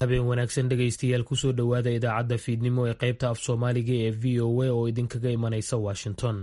habeen wanaagsan dhegaystayaal kusoo dhowaada idaacadda fiidnimo ee qaybta af soomaaliga ee v o a oo idinkaga imanaysa washington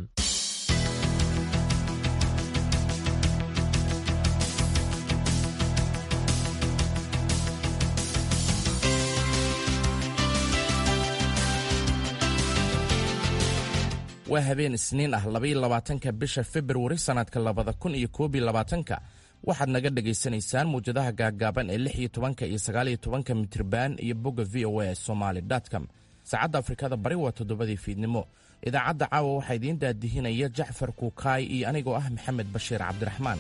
waa habeen isniin ah labaiyo labaatanka bisha februari sannadka labada kun iyo koob iyo labaatanka waxaad naga dhagaysanaysaan muwjadaha gaaggaaban ee lix iyo tobanka iyo sagaaliyo tobanka mitriban iyo bogga v o a somaly com saacadda afrikada bari waa toddobadii fiidnimo idaacadda caawa waxaa idiin daadihinaya jacfar kuukaay iyo anigoo ah maxamed bashiir cabdiraxmaan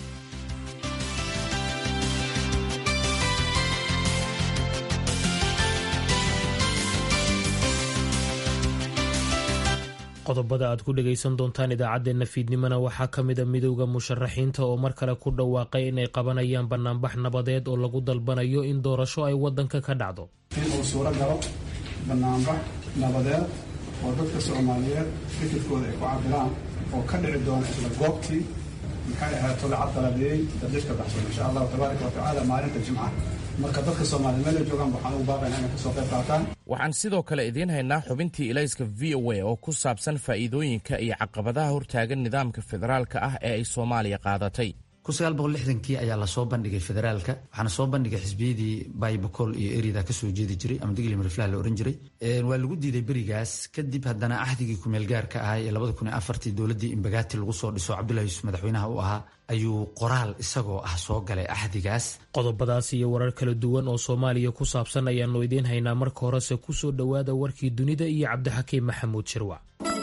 qodobada aad ku dhegaysan doontaan idaacaddeenna fiidnimona waxaa ka mida midowda musharaxiinta oo mar kale ku dhawaaqay inay qabanayaan banaanbax nabadeed oo lagu dalbanayo in doorasho ay waddanka ka dhacdo in uu suuro galo banaanbax nabadeed oo dadka soomaaliyeed fikirkooda ay ku cabiraan oo ka dhici doona isla goobtii maxay ahaato la cabdaladeeyey dadlifka baxsan insha allahu tabaaraka watacaala maalinta jimca marka dadka soomaaliya meel ay joogaan waxaan ugu baaqayna inay kasoo qayb qaataan waxaan sidoo kale idiin haynaa xubintii ilayska v o a oo ku saabsan faa'iidooyinka iyo caqabadaha hortaagan nidaamka federaalka ah ee ay soomaaliya qaadatay kii ayaa lasoo bandhigay federaalka waxaana soo bandhigay xisbiyadii baybacol iyo erida kasoo jeedi jiray ama digli mariflah la ohan jiray waa lagu diiday berigaas kadib haddana axdigii kumeelgaarka ahaa ee labada kun iyo afartii dowladdii imbagaati lagu soo dhiso cabdullahi yuusuf madaxweynaha u ahaa ayuu qoraal isagoo ah soo galay axdigaas qodobadaas iyo warar kala duwan oo soomaaliya ku saabsan ayaannu idiin haynaa marka horese kusoo dhowaada warkii dunida iyo cabdixakiim maxamuud shirwac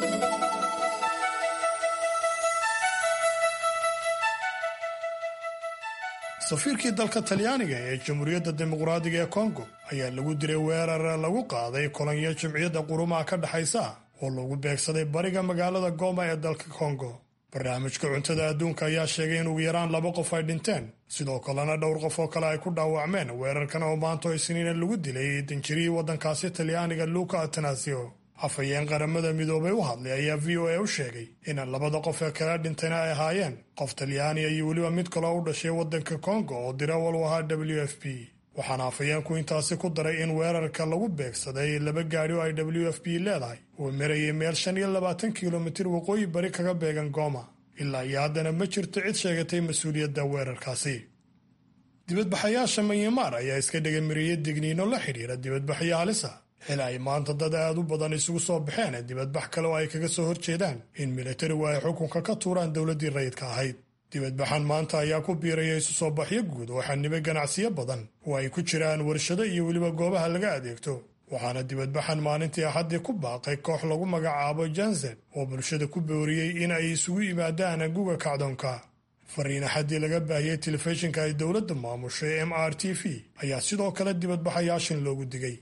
safiirkii dalka talyaaniga ee jamhuuriyadda dimuqraadiga ee kongo ayaa lagu diray weerar lagu qaaday kolonyo jimciyadda qurumaha ka dhexaysa oo lagu beegsaday bariga magaalada goma ee dalka kongo barnaamijka cuntada adduunka ayaa sheegay in ugu yaraan laba qof ay dhinteen sidoo kalena dhowr qof oo kale ay ku dhaawacmeen weerarkan oo maanto isniina lagu dilay danjirihii waddankaasi talyaaniga luka atanasio afhayeen qaramada midoobay u hadlay ayaa v o a u sheegay in labada qof ee kala dhintayna ay ahaayeen qof talyaaniya iyo weliba mid kaloo u dhashay waddanka kongo oo dirawal u ahaa w f p waxaana afhayeenku intaasi ku daray in weerarka lagu beegsaday laba gaadhi oo ay w f p leedahay uu marayay meel shan iyo labaatan kilomitir waqooyi bari kaga beegan gooma ilaa iyo haddana ma jirto cid sheegatay mas-uuliyadda weerarkaasi dibadbaxayaasha manyamaar ayaa iska dhagamariyey digniino la xidhiira dibadbaxyo halisa xili ay maanta dad aad u badan isugu soo baxeen dibadbax kale oo ay kaga soo horjeedaan in militarigu ay xukunka ka tuuraan dowladdii rayidka ahayd dibadbaxan maanta ayaa ku biiraya isu soo baxyo guud oo xanibay ganacsiyo badan oo ay ku jiraan warshado iyo weliba goobaha laga adeegto waxaana dibadbaxan maalintii axaddii ku baaqay koox lagu magacaabo jansen oo bulshada ku booriyey in ay isugu yimaadaan guga kacdoonka fariin axaddii laga baahiyey telefishinka ay dowladda maamushay m r t v ayaa sidoo kale dibadbaxayaashin loogu digay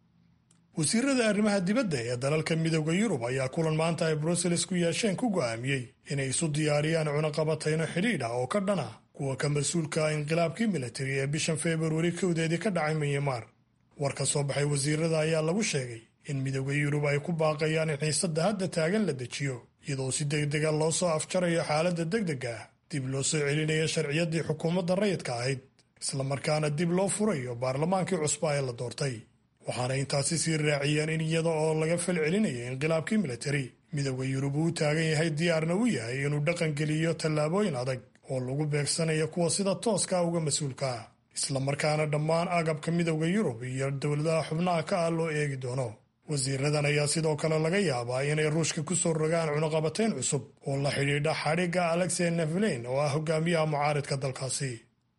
wasiirada arrimaha dibadda ee dalalka midooda yurub ayaa kulan maanta ay brussels ku yeesheen ku go'aamiyey inay isu diyaariyaan cunaqabatayno xidhiidh ah oo ka dhan ah kuwa ka mas-uulka ah inqilaabkii militari ee bishan februari kowdeedii ka dhacay manyamaar war ka soo baxay wasiirada ayaa lagu sheegay in midooda yurub ay ku baaqayaan in xiisadda hadda taagan la dejiyo iyadoo si degdega loo soo afjarayo xaaladda degdega ah dib loo soo celinayo sharciyaddii xukuumadda rayidka ahayd islamarkaana dib loo furayo baarlamaankii cusba ee la doortay waxaana intaasi sii raaciyeen in iyada oo laga fal celinaya inqilaabkii militari midooda yurub uu taagan yahay diyaarna u yahay inuu dhaqangeliyo tallaabooyin adag oo lagu beegsanayo kuwa sida tooska uga mas-uulka ah islamarkaana dhammaan agabka midooda yurub iyo dowladaha xubnaha ka ah loo eegi doono wasiiradan ayaa sidoo kale laga yaabaa inay ruushka ku soo rogaan cunaqabatayn cusub oo la xidhiidha xadhigga alexey neflein oo ah hogaamiyaha mucaaridka dalkaasi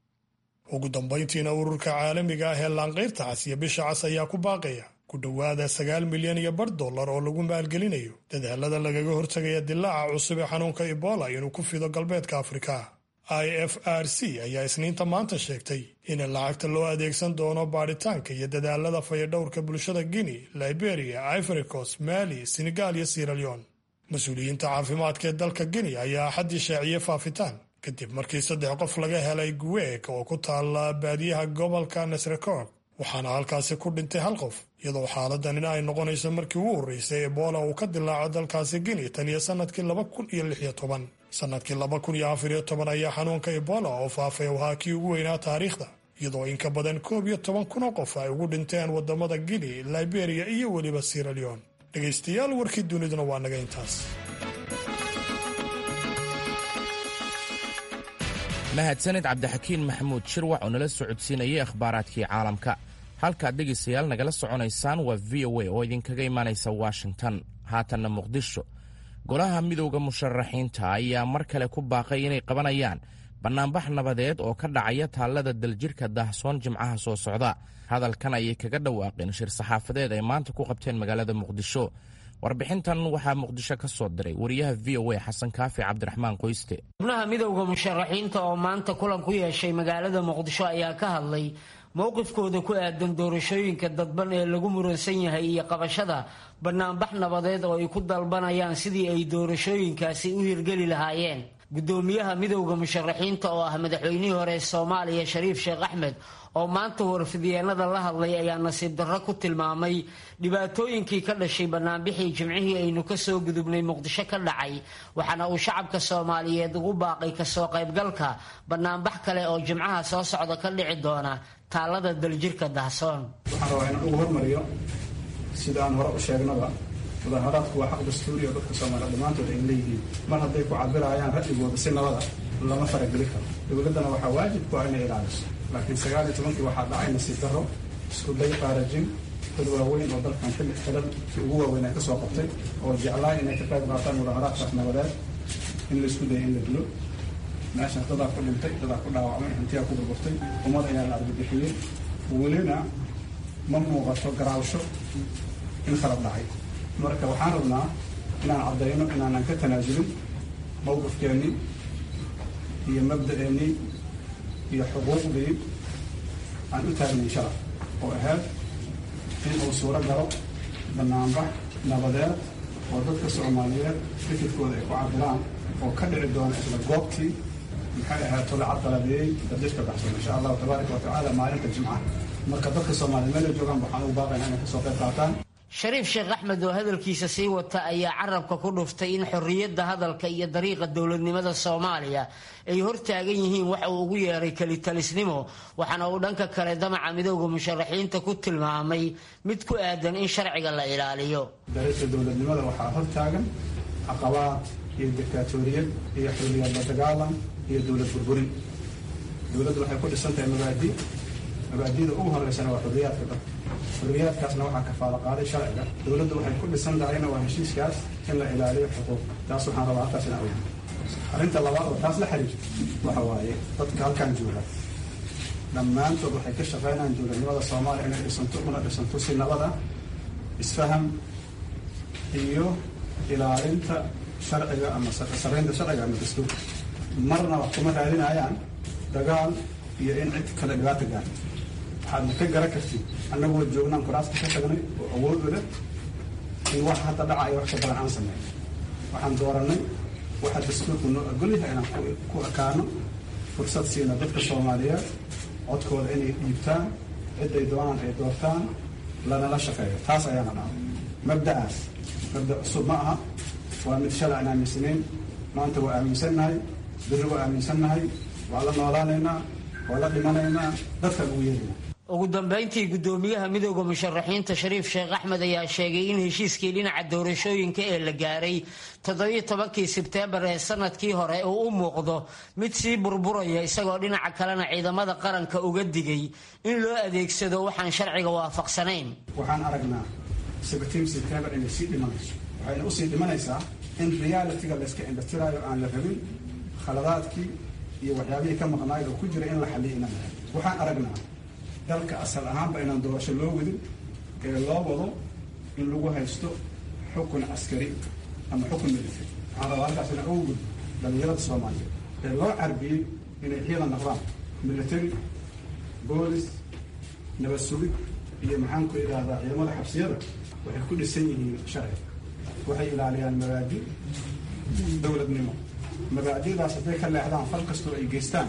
ugu dambayntiina ururka caalamiga ah ee laanqayrta cas iyo bisha cas ayaa ku baaqaya ku dhowaada sagaal milyan iyo bar dollar oo lagu maalgelinayo dadaalada lagaga hortagaya dilaaca cusub ee xanuunka ebola inuu ku fido galbeedka afrika i f r c ayaa isniinta maanta sheegtay in lacagta loo adeegsan doono baadhitaanka iyo dadaalada fayadhowrka bulshada guinea liberia ivoricos mali senegal iyo siraleon mas-uuliyiinta caafimaadka ee dalka guinea ayaa axaddii shaaciyey faafitaan kadib markii saddex qof laga helay guweeg oo ku taalla baadiyaha gobolka nasrekor waxaana halkaasi ku dhintay hal qof iyadoo xaaladanina ay noqonayso markii ugu horreysay ebola uu ka dilaaco dalkaasi guinea tan iyo sannadkii laba kun iyo lix iyo toban sannadkii laba kun iyo afar iyo toban ayaa xanuunka ebola oo faafay ahaa kii ugu weynaa taariikhda iyadoo in ka badan koob iyo toban kun oo qof ay ugu dhinteen wadamada gini liberia iyo weliba siraleon dhegaystayaal warkii duniduna waa naga intaas mahadsanid cabdixakiin maxamuud shirwax oo nala socodsiinayay akhbaaraadkii caalamka halkaad dhegaystayaal nagala soconaysaan waa v o a oo idinkaga imaanaysa washington haatanna muqdisho golaha midowda musharaxiinta ayaa mar kale ku baaqay inay qabanayaan bannaanbax nabadeed oo ka dhacaya taallada daljirhka daahsoon jimcaha soo socda hadalkan ayay kaga dhawaaqeen shir saxaafadeed ay maanta ku qabteen magaalada muqdisho warbixintan waxaa muqdisho ka soo diray wariyaha v o a xasan kaafi cabdiraxmaan qoyste xubnaha midowda musharaxiinta oo maanta kulan ku yeeshay magaalada muqdisho ayaa ka hadlay mowqifkooda ku aadan doorashooyinka dadban ee lagu muransan yahay iyo qabashada bannaanbax nabadeed oo ay ku dalbanayaan sidii ay doorashooyinkaasi u hirgeli lahaayeen gudoomiyaha midowda musharaxiinta oo ah madaxweynihii hore soomaaliya shariif sheekh axmed oo maanta warfidyeennada la hadlay ayaa nasiib darro ku tilmaamay dhibaatooyinkii ka dhashay bannaanbixii jimcihii aynu kasoo gudubnay muqdisho ka dhacay waxaana uu shacabka soomaaliyeed ugu baaqay kasoo qaybgalka bannaanbax kale oo jimcaha soo socda ka dhici doona taalada daljirka dahsoon waxaan rabaa inaan ugu hormariyo sida aan hore u sheegnaba mudaharaadku waa xaq dastuuri oo dadka soomaaliya dhammaantood ay leeyihiin mar hadday ku cabirayaan ra'yigooda si nabada lama farageli karo dowladdana waxaa waajib ku ah inay ilaaliso laakiin sagaal iyo tobankii waxaa dhacay nasiib darro isku day qaarajin dad waaweyn oo dalkan xilli xilalkii ugu waaweyn ay ka soo qabtay oo jeclaay inay ka qayb qaataan mudaharaadkaas nabadeed in la isku daya in la dilo meeshaas dadaa ku dhintay dadaa ku dhaawacmay hantiyaa ku burburtay ummad ayaa la argabixiyey welina ma muuqato garaawsho in khalad dhacay marka waxaan rabnaa inaan caddayno inaanan ka tanaasulin mowqifkeennii iyo mabda'eennii iyo xuquuqdii aan u taagnay shalay oo ahayd in uu suuro galo bannaanbax nabadeed oo dadka soomaaliyeed fikirkooda ay ku cabiraan oo ka dhici doona isla goobtii maxay ahayd tolacad dalabeeyey dadjirka baxsan insha allahu tabaaraka wa tacaala maalinta jimcaha marka dadka soomaaliya meel ay joogaan waxaan ugu baaqaynaa inay kasoo qayb qaataan shariif sheekh axmed oo hadalkiisa sii wata ayaa carabka ku dhuftay in xorriyadda hadalka iyo dariiqa dowladnimada soomaaliya ay hortaagan yihiin waxa uu ugu yeeray kelitalisnimo waxaana uu dhanka kale damaca midowda musharaxiinta ku tilmaamay mid ku aadan in sharciga la ilaaliyo dariiqa dowladnimada waxaa hortaagan caqabaad iyo diktatoriyad iyo xorriyad la dagaalan iyo dowlad burburin dowladdu waxay ku dhisan tahay mabaadi mabaadida ugu horeysana waa xorriyaadka dadka xorriyaadkaasna waxaa kafaalo qaaday sharciga dowladdu waxay ku dhisan tahayna waa heshiiskaas in la ilaaliyo xuquuq taas waxaan rabaa halkaas in aweyno arrinta labaad oo taas la xiriirta waxa waaye dadka halkan jooga dhammaantood waxay ka shaqaynayaan dowladnimada soomaaliya inay dhisanto una dhisanto si nabada isfaham iyo ilaalinta sharciga ama saraynta sharciga ama dastuurka marna wax kuma raadinayaan dagaal iyo in cid kale dhibaata gaarto waxaadna ka garan kartid annagoo joognaan kuraasta ka tagnay oo awood u leh in wax hadda dhacaya wax ka badan aan sameyn waxaan dooranay waxa dastuurku noo ogolyahay inaan ku ekaano fursad siina dadka soomaaliyeed codkooda inay dhiibtaan ciday doonaan ay doortaan lanala shaqeeyo taas ayaana dhaca mabda'aas mabda cusub ma aha waa mid shalay aan aaminsanayn maanta waa aaminsannahay biri waa aaminsannahay waa la noolaanaynaa waa la dhimanaynaa dadkaan ugu yeerina ugu dambayntii gudoomiyaha midowda musharaxiinta shariif sheekh axmed ayaa sheegay in heshiiskii dhinaca doorashooyinka ee la gaaray toddobiyo tobankii sebteembar ee sanadkii hore uu u muuqdo mid sii burburaya isagoo dhinaca kalena ciidamada qaranka uga digay in loo adeegsado waxaan sharciga waafaqsanayn waxaan aragnaa sebtiin sebtembar inay sii dhimanayso waxayna usii dhimanaysaa in realitiga layska indhatiraayo aan la rabin khaladaadkii iyo waxyaabihii ka maqnaayad oo ku jira in la xaliyo inaan lahayn waxaan aragnaa dalka asal ahaanba inaan doorasho loo wadin ee loo wado in lagu haysto xukun caskari ama xukun military waxaan rabaa halkaas inaan ugu gudbo dhalinyarada soomaaliyeed ee loo carbiyey inay ciidan noqdaan military boolis nabad sugid iyo maxaan ku idhaahdaa ciidamada xabsiyada waxay ku dhisan yihiin sharci waxay ilaaliyaan mabaadi dowladnimo mabaadidaas hadday ka leexdaan fal kastoo ay geystaan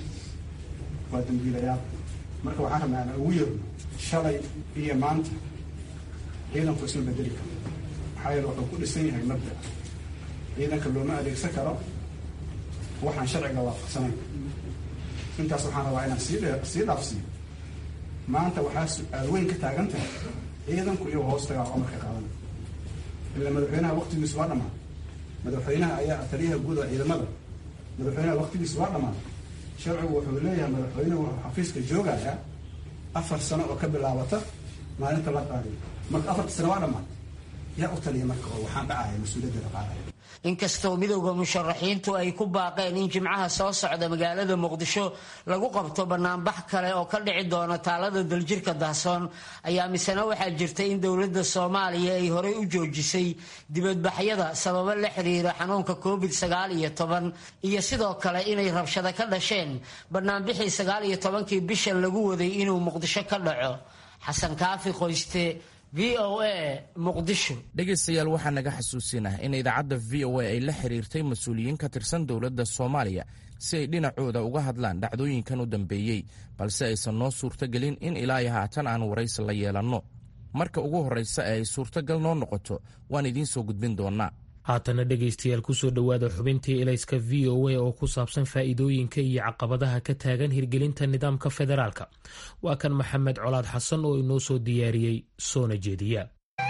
waa dambiilayaal marka waxaan rabnaa aan ugu yeerno shalay iyo maanta ciidanku isma bedeli karo maxaa yeele wuxuu ku dhisan yahay mabda ciidanka looma adeegsan karo waxaan sharciga waafaqsanayn intaas waxaan rabaa inaan sii sii dhaafsiiyo maanta waxaa su-aal weyn ka taagan tahay ciidanku iyo hoostagaa amarka qaadan ila madaxweynaha waqtigiisu waa dhamaaday madaxweynaha ayaa taliyaha guud oo ciidamada madaxweynaha waqtigiisu waa dhamaaday sharcigu wuxuu leeyahay madaxweynuhu wuxuu xafiiska joogayaa afar sano oo ka bilaabata maalinta la qaadiyo marka afarta sano waa dhammaatay yaa u taliya marka oo waxaan dhacaya mas-uuliyaddeeda qaadaya inkastoo midowda musharaxiintu ay ku baaqeen in jimcaha soo socda magaalada muqdisho lagu qabto banaanbax kale oo ka dhici doona taalada daljirka dahsoon ayaa misena waxaa jirta in dowladda soomaaliya ay horey u joojisay dibadbaxyada sababo la xiriira xanuunka covid sagaal iyo toban iyo sidoo kale inay rabshado ka dhasheen banaanbixii sagaal iyo tobankii bisha lagu waday inuu muqdisho ka dhaco xasan kaafi qoyste v o a muqdisho dhegaystayaal waxaa naga xasuusinah in idaacadda v o a ay la xiriirtay mas-uuliyiin ka tirsan dowladda soomaaliya si ay dhinacooda uga hadlaan dhacdooyinkan u dambeeyey balse aysan noo suurtogelin in ilaa iyo haatan aan waraysi la yeelanno marka ugu horraysa ee ay suurtogal noo noqoto waan idiin soo gudbin doonnaa haatana dhegaystayaal kusoo dhowaada xubintii elayska v o a oo ku saabsan faa'iidooyinka iyo caqabadaha ka taagan hirgelinta nidaamka federaalka waa kan maxamed colaad xasan oo inoo soo diyaariyey soona jeediya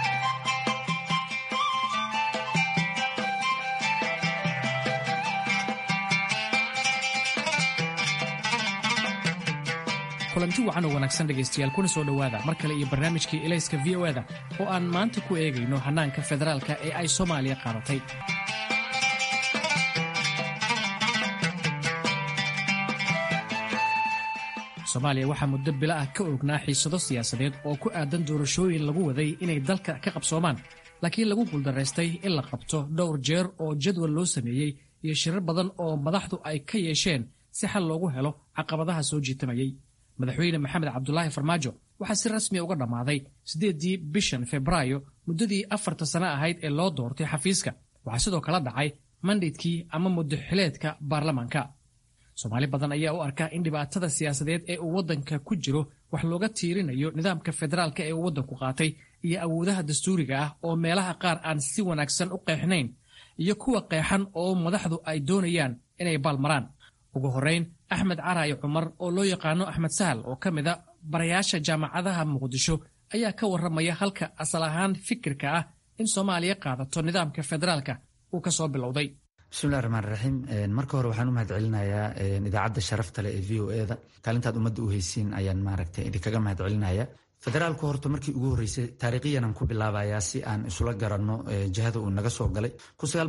kulanti wacan oo wanaagsan dhegaystayaal kuna soo dhowaada mar kale iyo barnaamijkii elayska v o eda oo aan maanta ku eegayno hannaanka federaalka ee ay soomaaliya qaadatay soomaaliya waxaa muddo bila ah ka ognaa xiisado siyaasadeed oo ku aadan doorashooyin lagu waday inay dalka ka qabsoomaan laakiin lagu guuldaraystay in la qabto dhowr jeer oo jadwal loo sameeyey iyo shirar badan oo madaxdu ay ka yeesheen si xal loogu helo caqabadaha soo jiitamayey madaxweyne maxamed cabdulaahi farmaajo waxaa si rasmiya uga dhammaaday siddeeddii bishan febraayo muddadii afarta sano ahayd ee loo doortay xafiiska waxaa sidoo kala dhacay mandhaydkii ama muddoxileedka baarlamaanka soomaali badan ayaa u arka in dhibaatada siyaasadeed ee uu waddanka ku jiro wax looga tiirinayo nidaamka federaalka ee uu waddanku qaatay iyo awoodaha dastuuriga ah oo meelaha qaar aan si wanaagsan u qeexnayn iyo kuwa qeexan oo madaxdu ay doonayaan inay baalmaraan ugu horrayn axmed caraayo cumar oo loo yaqaano axmed sahal oo ka mid a barayaasha jaamacadaha muqdisho ayaa ka warramaya halka asal ahaan fikirka ah in soomaaliya qaadato nidaamka federaalka uu ka soo bilowday bismillahi raxmaan raxiim marka hore waxaan u mahad celinayaa idaacadda sharafta leh ee v o eda kaalintaad ummadda u haysiin ayaan maaragtay idinkaga mahad celinaya federaalku horta markii ugu horreysay taariikhiyanan ku bilaabayaa si aan isula garanno jihada uu naga soo galay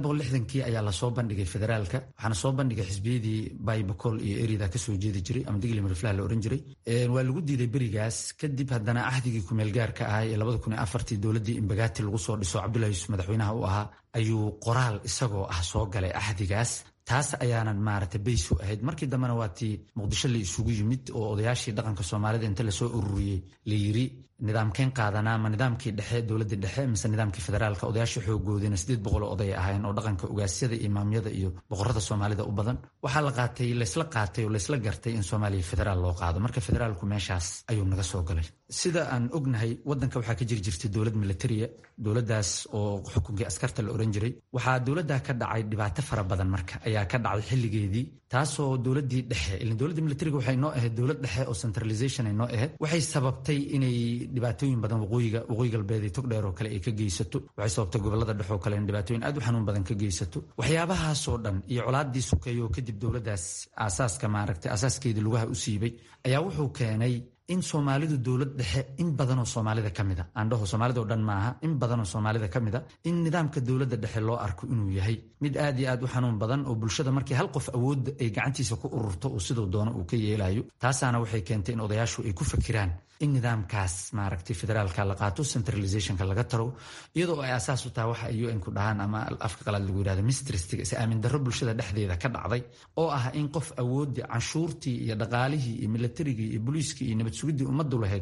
kii ayaa lasoo bandhigay federaalka waxaana soo bandhigay xisbiyadii baybacol iyo erida kasoo jeedi jiray ama digli mariflah la ohan jiray waa lagu diiday berigaas kadib haddana ahdigii kumeelgaarka ahaa ee dowladdii imbagaati lagu soo dhiso cabdullahi yuusuf madaxweynaha u ahaa ayuu qoraal isagoo ah soo galay ahdigaas taas ayaanan maaragtay baysu ahayd markii dambena waa tii muqdisho la isugu yimid oo odayaashii dhaqanka soomaalida inta lasoo ururiyey la yiri nidaamkeen qaadanaa ma nidaamkii dhexe dowladii dhexe mise nidaamkii federaalka odayaashii xoogoodina sideed boqol oo oday ahaayeen oo dhaqanka ugaasyada imaamyada iyo boqorada soomaalida u badan waxaa la qaatay laysla qaatay oo laysla gartay in soomaaliya federaal loo qaado marka federaalku meeshaas ayuu naga soo galay sida aan ognahay wadanka waxaa ka jiri jirtay dowlad militariya dowladaas oo xukunkii askarta la oran jiray waxaa dowladda ka dhacay dhibaato fara badan marka ayaa ka dhacday xilligeedii taasoo dowladii dhexe ilaa dowladda militariga waxay noo ahayd dowlad dhexe oo centralization ay noo ahayd waxay sababtay inay dhibaatooyin badan waqooyiga waqooyi galbeed iyo togdheer oo kale ay ka geysato waxay sababtay gobolada dhexe oo kale in dhibaatooyin aad u xanuun badan ka geysato waxyaabahaasoo dhan iyo colaadii sukeeyo oo kadib dowladdaas aasaaska maaragtay asaaskeedii lugaha u siibay ayaa wuxuu keenay in soomaalidu dowlad dhexe in badanoo soomaalida ka mid a aandhaho soomaalida oo dhan maaha in badanoo soomaalida ka mid a in nidaamka dowladda dhexe loo arko inuu yahay mid aad iyo aad u xanuun badan oo bulshada markii hal qof awoodda ay gacantiisa ku ururto oo siduu doono uu ka yeelayo taasaana waxay keentay in odayaashu ay ku fakiraan in nidaamkaas maaragtay federaalka la qaato centralizationka laga taro iyadoo ay asaas u tahay waxa ay un ku dhahaan ama afka qalaad lagu yidhahda mistristiga is aamin darro bulshada dhexdeeda ka dhacday oo ah in qof awooddii canshuurtii iyo dhaqaalihii iyo militarigii iyo booliiskii iyo nabad sugidii ummaddu lahayd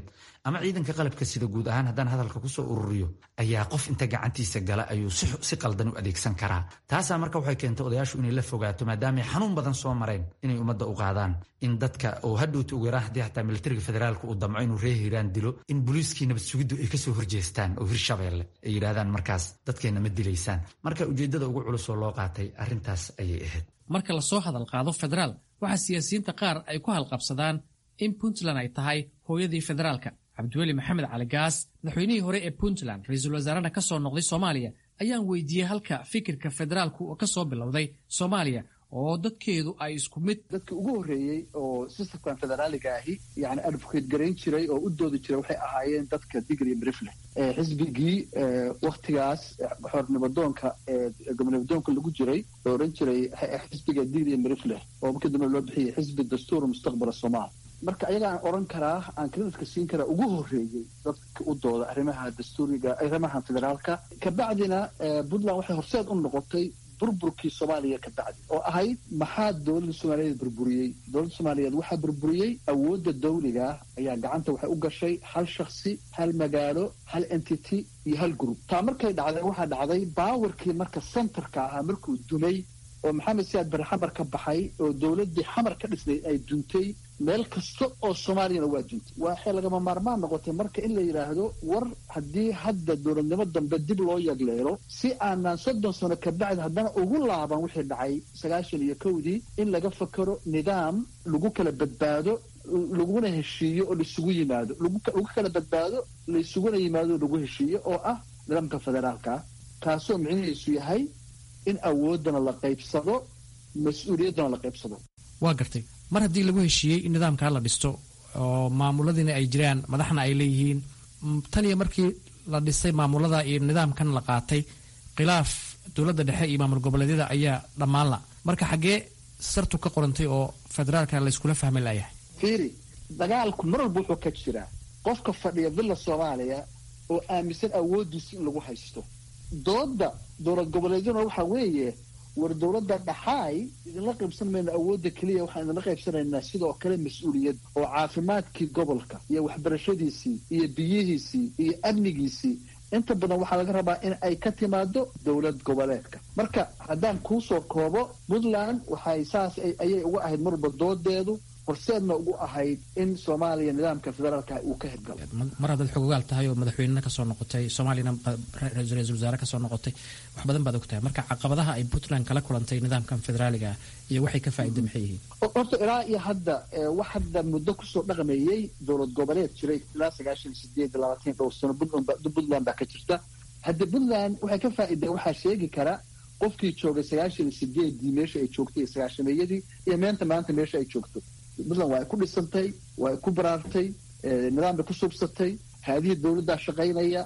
ama ciidanka qalabka sida guud ahaan haddaan hadalka kusoo ururiyo ayaa qof inta gacantiisa gala ayuu si qaldan u adeegsan karaa taasaa marka waxay keentay odayaashu inay la fogaato maadaamay xanuun badan soo mareen inay ummadda u qaadaan in dadka oo hadhowta ugu yaraan haddii xataa militariga federaalka uu damco inuu reer hiiraan dilo in booliiskii nabad sugiddu ay kasoo horjeestaan oo hirshabeelle ay yidhaahdaan markaas dadkeenna ma dilaysaan marka ujeeddada ugu culus oo loo qaatay arrintaas ayay ahayd marka lasoo hadal qaado federaal waxaa siyaasiyiinta qaar ay ku halqabsadaan in puntland ay tahay hooyadii federaalka cabdiweli maxamed cali gaas madaxweynihii hore ee puntland ra-iisul wasaarena ka soo noqday soomaaliya ayaan weydiiyey halka fikirka federaalku ka soo bilowday soomaaliya oo dadkeedu ay isku mid dadka ugu horreeyey oo sistamkan federaaliga ahi yani advocate garayn jiray oo u doodi jiray waxay ahaayeen dadka digri brifle xisbigii waktigaas xornimadoonka gobonimadoonka lagu jiray oo odhan jiray xisbiga digri brifle oo markii dambe loo bixiyay xisbi dastuur mustaqbala somaal marka ayagaan odhan karaa aan kreditka siin karaa ugu horreeyey dadka u dooda arrimaha dastuuriga arrimaha federaalka kabacdina puntland waxay horseed u noqotay burburkii soomaaliya ka bacdi oo ahayd maxaa dowladda soomaaliyeed burburiyey dowladda soomaaliyeed waxaa burburiyey awoodda dawliga ayaa gacanta waxay u gashay hal shaksi hal magaalo hal entity iyo hal group taa markay dhacday waxaa dhacday baawarkii marka centerka ahaa markuu dumay oo maxamed siyaad bari xamar ka baxay oo dowladdii xamar ka dhisnay ay duntay meel kasta oo soomaaliyana waa duntay waxay lagama maarmaan noqotay marka in la yidhaahdo war haddii hadda dowladnimo dambe dib loo yagleelo si aanaan soddon sano kabacdi haddana ugu laaban wixii dhacay sagaashan iyo kowdii in laga fakero nidaam lagu kala badbaado laguna heshiiyo oo laisugu yimaado lagu kala badbaado laisuguna yimaado lagu heshiiyo oo ah nidaamka federaalka kaasoo micnihiisu yahay in awooddana la qaybsado mas-uuliyaddana la qaybsado waa gartay mar haddii lagu heshiiyey in nidaamkaa la dhisto oo maamuladiina ay jiraan madaxna ay leeyihiin tan iyo markii la dhisay maamulada iyo nidaamkan la qaatay khilaaf dowladda dhexe iyo maamul goboleedyada ayaa dhammaanla marka xaggee sartu ka qorantay oo federaalka layskula fahmi layahay fiiri dagaalku mar walba wuxuu ka jiraa qofka fadhiya villa soomaaliya oo aaminsan awooddiisa in lagu haysto dooda dowlad goboleedyaduna waxaa weeye war dowladda dhaxaay idinla qaybsan mayno awoodda keliya waxaan idinla qaybsanaynaa sidoo kale mas-uuliyad oo caafimaadkii gobolka iyo waxbarashadiisii iyo biyihiisii iyo amnigiisii inta badan waxaa laga rabaa in ay ka timaado dowlad goboleedka marka haddaan kuusoo koobo puntland waxay saas ayay uga ahayd marwalba doodeedu horseedna ugu ahayd in soomaaliya nidaamka federaalka uu ka hirgalo mar haddaad xogogaal tahay oo madaxweynena kasoo noqotay soomaaliyana ra-iisul wasaare kasoo noqotay wax badan baad og tahay marka caqabadaha ay puntland kala kulantay nidaamkan federaaliga iyo waxay ka faa'iida maxay yihiin horta ilaa iyo hadda wax hadda muddo kusoo dhaqmeeyey dowlad goboleed jiray ilaa sagaashan iyo sideed labaatan dhowr sano puntland baa ka jirta hadda puntland waxay ka faa'iideen waxaa sheegi kara qofkii joogay sagaashan iyo sideedii meesha ay joogtay iyo sagaashameeyadii iyo meenta maanta meesha ay joogto puntland waa ay ku dhisantay waa ay ku baraartay nidaam bay ku subsatay haadihii dowladdaa shaqaynaya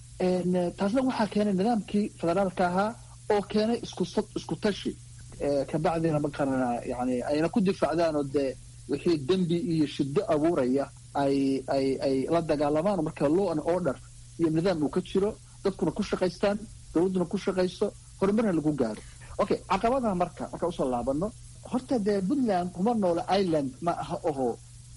taasna waxaa keenay nidaamkii federaalka ahaa oo keenay isku tashi kabacdina maqarana yani ayna ku difaacdaan oo dee wixii dembi iyo shiddo abuuraya ay ay ay la dagaalamaan marka law and order iyo nidaam uu ka jiro dadkuna ku shaqaystaan dowladduna ku shaqayso horumarna lagu gaaro okay caqabadaha marka markaan usoo laabano horta dee puntland kuma noola ireland ma aha oho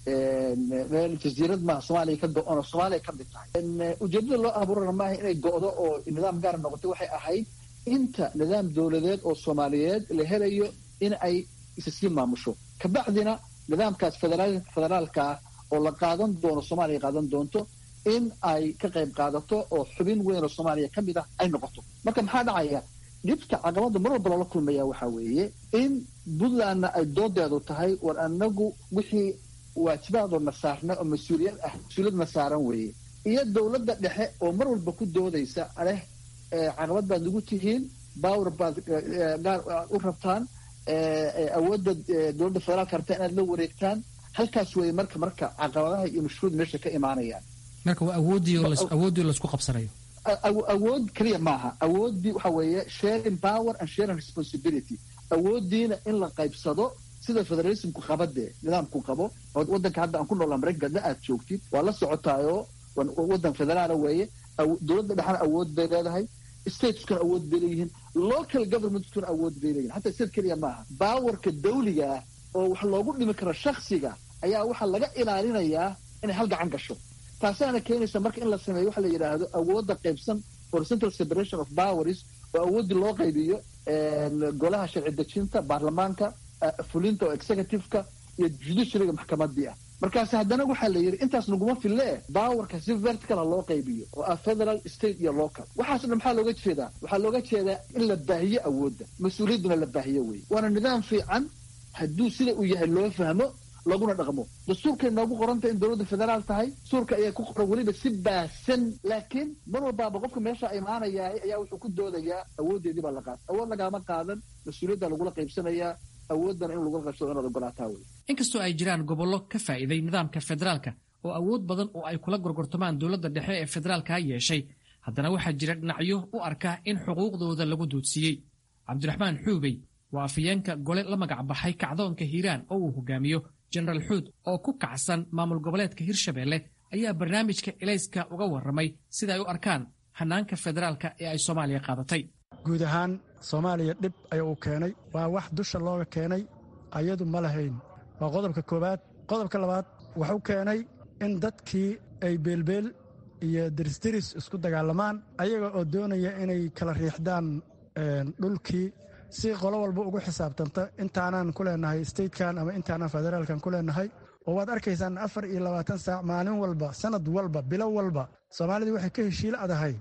meel jasiirad maaha soomaaliya ka go-on oo soomaaliya ka mid tahay ujeedada loo abuurana maaha inay go-do oo nidaam gaara noqotay waxay ahayd inta nidaam dowladeed oo soomaaliyeed la helayo in ay isa sii maamusho kabacdina nidaamkaas federaalka ah oo la qaadan doono soomaaliya qaadan doonto in ay ka qayb qaadato oo xubin weyn oo soomaaliya ka mid ah ay noqoto marka maxaa dhacaya dhibta caqabada mar walba loola kulmaya waxaa weeye in puntlandna ay doodeedu tahay war anagu wixii waajibaadoo saarna oo mas-uuliyad ah mas-uuliyadna saaran weeye iyo dowladda dhexe oo mar walba ku doodaysa aleh caqabad baad nagu tihiin bawr baad gaar u rabtaan awoodda dowladda federaalka rabtaa inaad la wareegtaan halkaas weeye marka marka caqabadaha iyo mashruud meesha ka imaanayaan marka waa awoodii laisku qabsanayo awood keliya maaha awooddii waxa weeye sharing power and sharing responsibility awooddiina in la qaybsado sida federalismku qabadee nidaamku qabo wadanka hadda aan ku noolaa maraykanka hadda aad joogtid waa la socotaayoo wadan federaala weeye dowladda dhexna awood bay leedahay stateskuna awood bay leeyihiin local governmentkuna awood bay leeyihin hataa state keliya maaha baawarka dawliga ah oo wax loogu dhimi karo shaksiga ayaa waxaa laga ilaalinayaa inay hal gacan gasho taasaana keenaysa marka in la sameeyo waxa la yidhaahdo awoodda qaybsan horizontal separation of powers oo awooddii loo qaybiyo golaha sharci dejinta baarlamaanka fulinta oo executive-ka iyo judiciaryga maxkamadii ah markaas haddana waxaa la yidhi intaas naguma fille bawarka si verticala loo qaybiyo oo ah federal state iyo local waxaas dhan maxaa looga jeedaa waxaa looga jeedaa in la baahiyo awoodda mas-uuliyadduna la baahiyo wey waana nidaam fiican hadduu sida uu yahay loo fahmo laguna dhaqmo dastuurkay noogu qoranta in dowladda federaal tahay dastuurka ayaa ku qoran weliba si baasan laakiin mar walbaaba qofka meesha imaanayaa ayaa wuxuu ku doodayaa awooddeedii baa la qaata awood lagaama qaadan mas-uuliyadda lagula qaybsanayaa awooddana in lagula qaybsado inaad ogolaataa wey inkastoo ay jiraan gobollo ka faa'iiday nidaamka federaalka oo awood badan oo ay kula gorgortamaan dowladda dhexe ee federaalka yeeshay haddana waxaa jira dhinacyo u arka in xuquuqdooda lagu duudsiiyey cabdiraxmaan xuubey waa afayeenka gole la magac baxay kacdoonka hiiraan oo uu hogaamiyo jenaraal xuud oo ku kacsan maamul goboleedka hirshabeelle ayaa barnaamijka elayska uga warramay sida ay u arkaan hanaanka federaalka ee ay soomaaliya qaadatay guud ahaan soomaaliya dhib ayuu u keenay waa wax dusha looga keenay ayadu ma lahayn waa qodobka koowaad qodobka labaad wuxuu keenay in dadkii ay beelbeel iyo dirisdiris isku dagaalamaan ayaga oo doonaya inay kala riixdaan dhulkii si qolo walba ugu xisaabtanta intaanaan ku leenahay statekan ama intaanaan federaalkan ku leenahay oo waad arkaysaan afar iyo labaatan saac maalin walba sanad walba bilo walba soomaalidii waxay ka heshiil adahay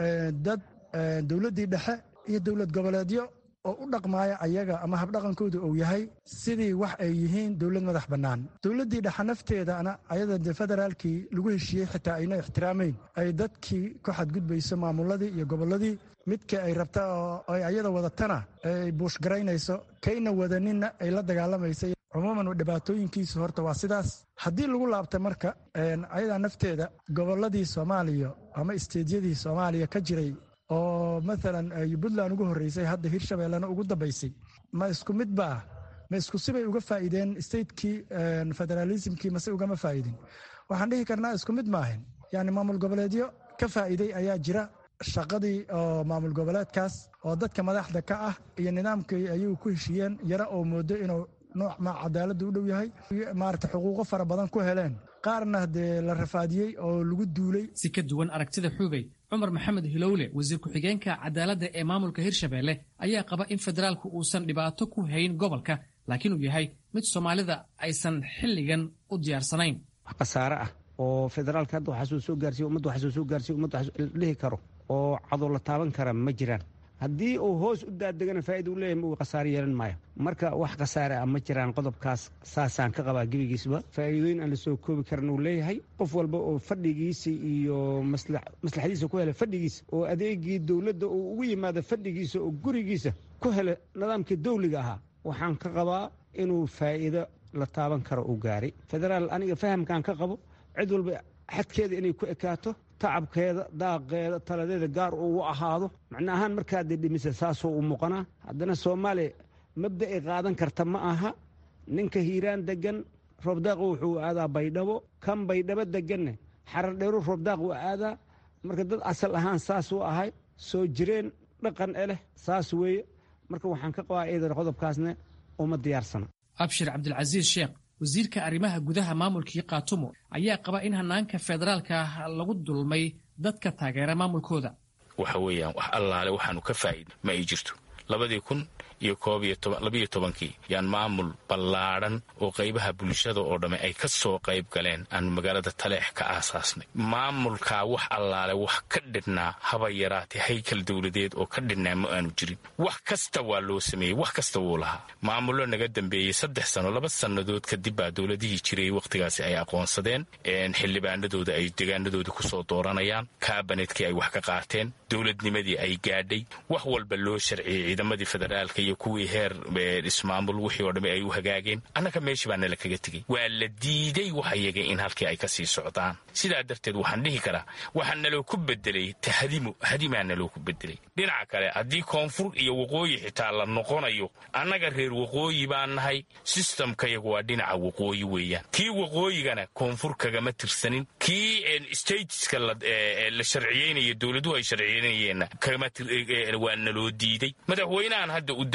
dad dowladdii dhexe iyo dowlad goboleedyo oo u dhaqmaaya ayaga ama habdhaqankooda uu yahay sidii wax ay yihiin dowlad madax bannaan dowladdii dhexe nafteedana ayada de federaalkii lagu heshiiyey xitaa ayna ixtiraamayn ay dadkii ku xadgudbayso maamuladii iyo gobolladii midka ay rabta oo ay ayada wadatana ay buushgaraynayso kayna wadaninna ay la dagaalamaysa cumuuman dhibaatooyinkiisu horta waa sidaas haddii lagu laabta marka ayadaa nafteeda gobolladii soomaaliya ama isteedyadii soomaaliya ka jiray oo maalan puntland ugu horreysay hadda hirshabeellena ugu dambaysay ma isku mid ba ah ma isku sibay uga faa'iideen statekii federaalismkii mase ugama faa'idin waxaan dhihi karnaa isku mid maahin yani maamul goboleedyo ka faa'iiday ayaa jira shaqadii oo maamul goboleedkaas oo dadka madaxda ka ah iyo nidaamkii ayuu ku heshiiyeen yara oo moodo inuu nooc ma cadaaladda u dhow yahay maarata xuquuqo fara badan ku heleen qaarna dee la rafaadiyey oo lagu duulay si ka duwan aragtida xuubey cumar maxamed hilowle wasiir ku-xigeenka cadaaladda ee maamulka hirshabeelle ayaa qaba in federaalku uusan dhibaato ku hayn gobolka laakiin uu yahay mid soomaalida aysan xilligan u diyaarsanayn wax khasaare ah oo federaalka hadda waxaa soo soo gaarsiy ummadda waxaa soo soo gaarsiy ummadda waxaa dhihi karo oo cadow la taaban kara ma jiraan haddii uu hoos u daadegana faa'ida u leeyahay uu khasaare yeelan maayo marka wax khasaare ah ma jiraan qodobkaas saasaan ka qabaa gebigiisba faa'iidooyin aan la soo koobi karan uu leeyahay qof walba oo fadhigiisa iyo maslaxadiisa ku hela fadhigiisa oo adeegii dowladda uu ugu yimaado fadhigiisa oo gurigiisa ku hela nidaamkii dawliga ahaa waxaan ka qabaa inuu faa'iido la taaban karo uu gaaray federaal aniga fahamkaan ka qabo cid walba xadkeeda inay ku ekaato tacabkeeda daaqeeda taladeeda gaar uu ahaado macna ahaan markaadee dhimisa saasoo u muuqanaa haddana soomaaliya mabda ay qaadan karta ma aha ninka hiiraan degan roobdaaqu wuxuu aadaa baydhabo kan baydhabo deganne xaradheeru roobdaaq uu aadaa marka dad asal ahaan saas u ahay soo jireen dhaqan e leh saas weeye marka waxaan ka qabaa eedan qodobkaasne uma diyaarsana abshir cabdilcasiis sheekh wasiirka arrimaha gudaha maamulkii kaatumo ayaa qaba in hanaanka federaalka lagu dulmay dadka taageera maamulkooda waxa weeyaan wax allaale waxaanu ka faa'iidna ma ay jirto labadii kun iyo koob iyo labiyo tobankii yaan maamul ballaadhan oo qaybaha bulshada oo dhamme ay ka soo qayb galeen aanu magaalada taleex ka aasaasnay maamulkaa wax allaale wax ka dhidhnaa haba yaraatee haykal dowladeed oo ka dhidhnaa ma aanu jirin wax kasta waa loo sameeyey wax kasta wuu lahaa maamullo naga dambeeyey saddex sano laba sannadood kadib baa dowladihii jiray wakhtigaasi ay aqoonsadeen xildhibaanadooda ay degaanadooda ku soo dooranayaan kaabanetkii ay wax ka qaateen dowladnimadii ay gaadhay wax walba loo sharciyey ciidamadii federaalka iyo kuwii heer ismaamul wixii oo dhamme ay u hagaageen annaga meeshii baa nala kaga tegey waa la diiday wax iyaga in halkii ay ka sii socdaan sidaa darteed waxaan dhihi karaa waxaa naloo ku bedelay tahadimo hadimaa naloo ku bedelay dhinaca kale haddii koonfur iyo waqooyi xitaa la noqonayo annaga reer waqooyi baan nahay sistamkayagu waa dhinaca waqooyi weeyaan kii waqooyigana koonfur kagama tirsanin kii stateska la sharciyeynayo dowladuhu ay sharciyeynayeenna waa naloo diiday madaxweynahan hadda u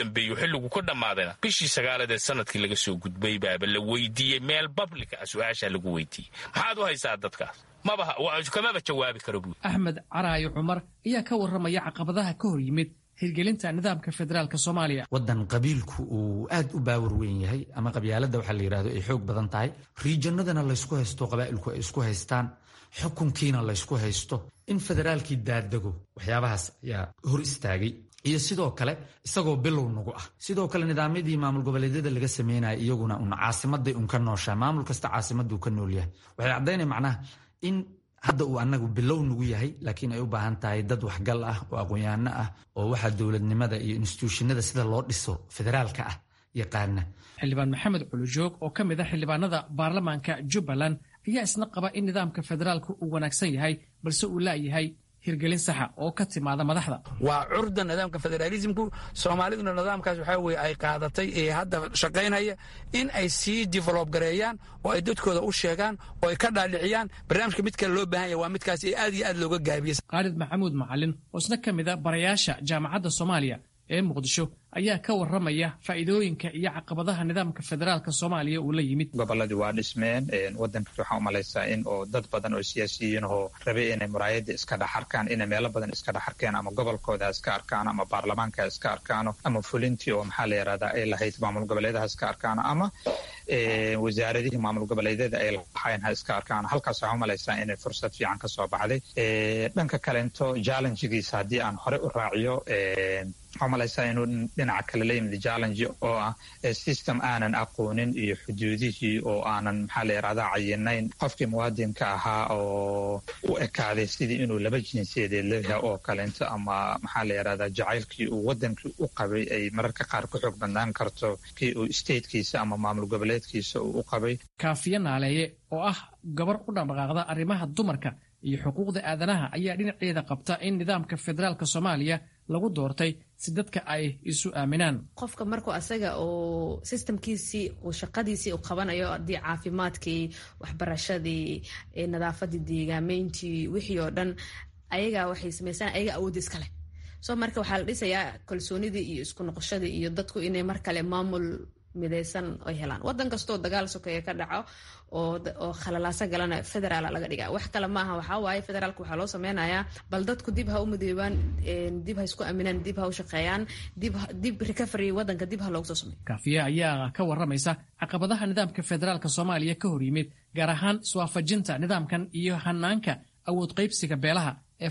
dambeeyo xilligu ka dhammaadayna bishii sagaalaad ee sanadkii laga soo gudbay baaba la weydiiyey meel bablika ah su-aashaa lagu weydiiyey maxaad u haysaa dadkaas kamaba jawaabi karo buuri axmed caraayo cumar ayaa ka warramaya caqabadaha ka hor yimid hirgelinta nidaamka federaalka soomaaliya waddan qabiilku uu aad u baawar weyn yahay ama qabyaaladda waxaa la yidhahdo ay xoog badan tahay riijanadana laysku haysto qabaa'ilku ay isku haystaan xukunkiina laysku haysto in federaalkii daadego waxyaabahaas ayaa hor istaagay iyo sidoo kale isagoo bilow nagu ah sidoo kale nidaamyadii maamul goboleedyada laga sameynaya iyaguna un caasimaday un ka nooshaa maamul kasta caasimaduu ka nool yahay waxay caddaynaya macnaha in hadda uu anagu bilow nagu yahay laakiin ay u baahan tahay dad waxgal ah oo aqoon-yaano ah oo waxaa dowladnimada iyo instituushinada sida loo dhiso federaalka ah yaqaana xildhibaan maxamed culujoog oo ka mid ah xildhibaanada baarlamaanka jubbaland ayaa isna qaba in nidaamka federaalku uu wanaagsan yahay balse uu laayahay hirgelin saxa oo ka timaada madaxda waa curda nidaamka federaalismku soomaaliduna nidaamkaas waxaa weye ay qaadatay ee hadda shaqaynaya in ay sii develob gareeyaan oo ay dadkooda u sheegaan oo ay ka dhaadhiciyaan barnaamijka mid kale loo baahan yahy waa midkaas ee aad iyo aad looga gaabiyey khaalid maxamuud macalin oo isna ka mid a barayaasha jaamacadda soomaaliya ee muqdisho ayaa ka warramaya faa'iidooyinka iyo caqabadaha nidaamka federaalka soomaaliya uu la yimid gobolladii waa dhismeen waddanka waxaan u malaysaa in oo dad badan oo siyaasiyiin oo rabe inay muraayadda iska dhex arkaan inay meelo badan iska dhex arkeen ama gobolkooda iska arkaano ama baarlamaanka iska arkaano ama fulintii oo maxaa la yidhahdaa ay lahayd maamul goboleedaha iska arkaano ama wasaaradihii maamul goboleedyada ay lahayn ha iska arkaano halkaas waxaan u malaysaa inay fursad fiican ka soo baxday dhanka kalento challengegiisa haddii aan hore u raaciyo waxaa malaysaa inuu dhinaca kale la yimid challenge oo ah system aanan aqoonin iyo xuduudihii oo aanan maxaa la yidhahdaa cayinayn qofkii muwaadinka ahaa oo u ekaaday sidii inuu laba jinsiyadeed leeyahay oo kalento ama maxaa la yidhahdaa jacaylkii uu wadankii u qabay ay mararka qaar ku xoog bandaan karto kii uu statekiisa ama maamul goboleedkiisa uu u qabay kaafiye naaleeye oo ah gabar u dhaqdhaqaaqda arrimaha dumarka iyo xuquuqda aadanaha ayaa dhinaceeda qabta in nidaamka federaalka soomaaliya lagu doortay si dadka ay isu aaminaan qofka markuu asaga uu sistamkiisii uu shaqadiisii u qabanayo haddii caafimaadkii waxbarashadii nadaafadii deegaameyntii wixii oo dhan ayagaa waxay samaysaan ayaga awoodda iskaleh soo marka waxaa la dhisayaa kalsoonidii iyo isku noqoshadii iyo dadku inay mar kale maamul midaysan ay helaan wadan kastoo dagaal sokeeye ka dhaco oo khalalaaso galana federaala laga dhiga wax kale maaha waxaa waaye federaalka waxaa loo sameynayaa bal dadku dib ha u midoobaan dib ha isku aaminaan dib ha u shaqeeyaan dib recovery wadanka dib ha loogu soo sameeyo kaafiye ayaa ka warramaysa caqabadaha nidaamka federaalka soomaaliya ka hor yimid gaar ahaan iswaafajinta nidaamkan iyo hanaanka awood qaybsiga beelaha ee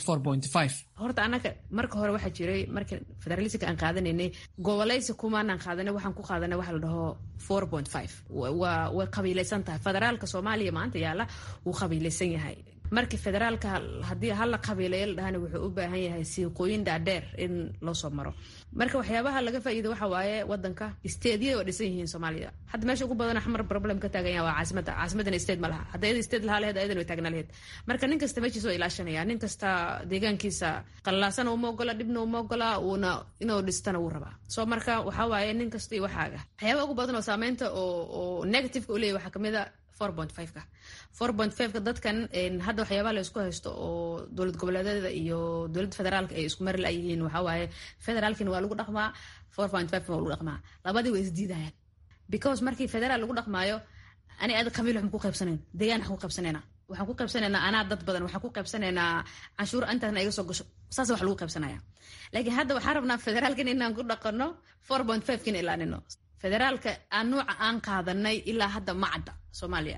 horta annaga marka hore waxaa jiray marka federalismka aan qaadanaynay gobolaysi kumaanaan qaadanay waxaan ku qaadanay waxa la dhaho four point five waa way qabiilaysan tahay federaalka soomaaliya maanta yaalla wuu qabiilaysan yahay markii federaalka haddii hala qabiilayo la dhahana wuxuu u baahan yahay siiqooyin dhaadheer in loo soo maro marka waxyaabaha laga faa'iido waxa waaye wadanka steedyada waa dhisan yihiin soomaaliya hadda meesha ugu badan xamar problem ka taagan yaha waa caasimada caasimadana state ma laha hadda iyada state lahaa laheed ayadan way taagnaa laheed marka nin kasta meeshiisa waa ilaashanaya nin kasta deegaankiisa qallaasana uma ogola dhibna uma ogola uuna inuu dhistana wuu rabaa soo marka waxaa waaye nin kasta iyo waxaaga waxyaabaha ugu badan oo saameynta oo negativeka u leeyahy waxaa kamid a four point fiveka four point fiveka dadkan hadda waxyaabaha la isku haysto oo dowlad goboleedyada iyo dowladda federaalka ay isku mari layihiin waxaa waaye federaalkina waa lagu dhaqmaa four point five waa lagu dhaqmaa labadii way isdiidayaan because markii federaal lagu dhaqmaayo ani aad qabiil waxaan ku qaybsanayn deegaan waxaan ku qaybsanaynaa waxaan ku qaybsanaynaa anaa dad badan waxaan ku qaybsanaynaa canshuur intaasna iga soo gasho saas wax lagu qaybsanaya laakiin hadda waxaan rabnaa federaalkan inaan ku dhaqano four point five kina ilaanino federaalka aan nuuca aan qaadanay ilaa hadda ma cadda soomaaliya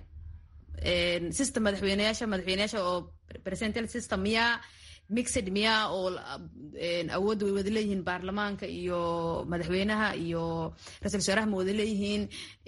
system madaxweyneyaasha madaxweyneyaasha oo presental system miyaa mixed miyaa oo awoodda way wada leeyihiin baarlamaanka iyo madaxweynaha iyo ra-isul wasaaraha ma wada leeyihiin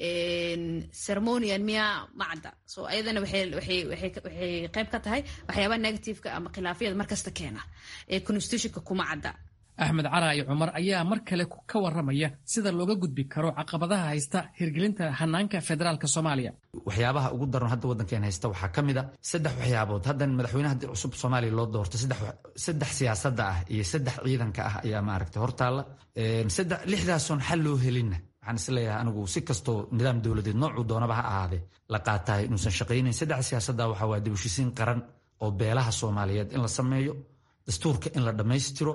ceremonian miyaa ma cadda so ayadana waxay qayb ka tahay waxyaabaha negativeka ama khilaafyada markasta keena ee constitutionka kuma cadda axmed caraayo cumar ayaa mar kale ka warramaya sida looga gudbi karo caqabadaha haysta hirgelinta hanaanka federaalka soomaaliya waxyaabaha ugu daran hadda waddankeen haysta waxaa ka mid a saddex waxyaabood haddan madaxweynaha haddii cusub soomaaliya loo doorto saddex siyaasadda ah iyo saddex ciidanka ah ayaa maaragtay hortaalla lixdaasoon xal loo helinna waxaan isleeyahay anigu si kastoo nidaam dowladeed noocuu doonaba ha ahaadee la qaatahay inuusan shaqaynayn saddex siyaasadda waxaa waa dibashisiin qaran oo beelaha soomaaliyeed in la sameeyo dastuurka in la dhammaystiro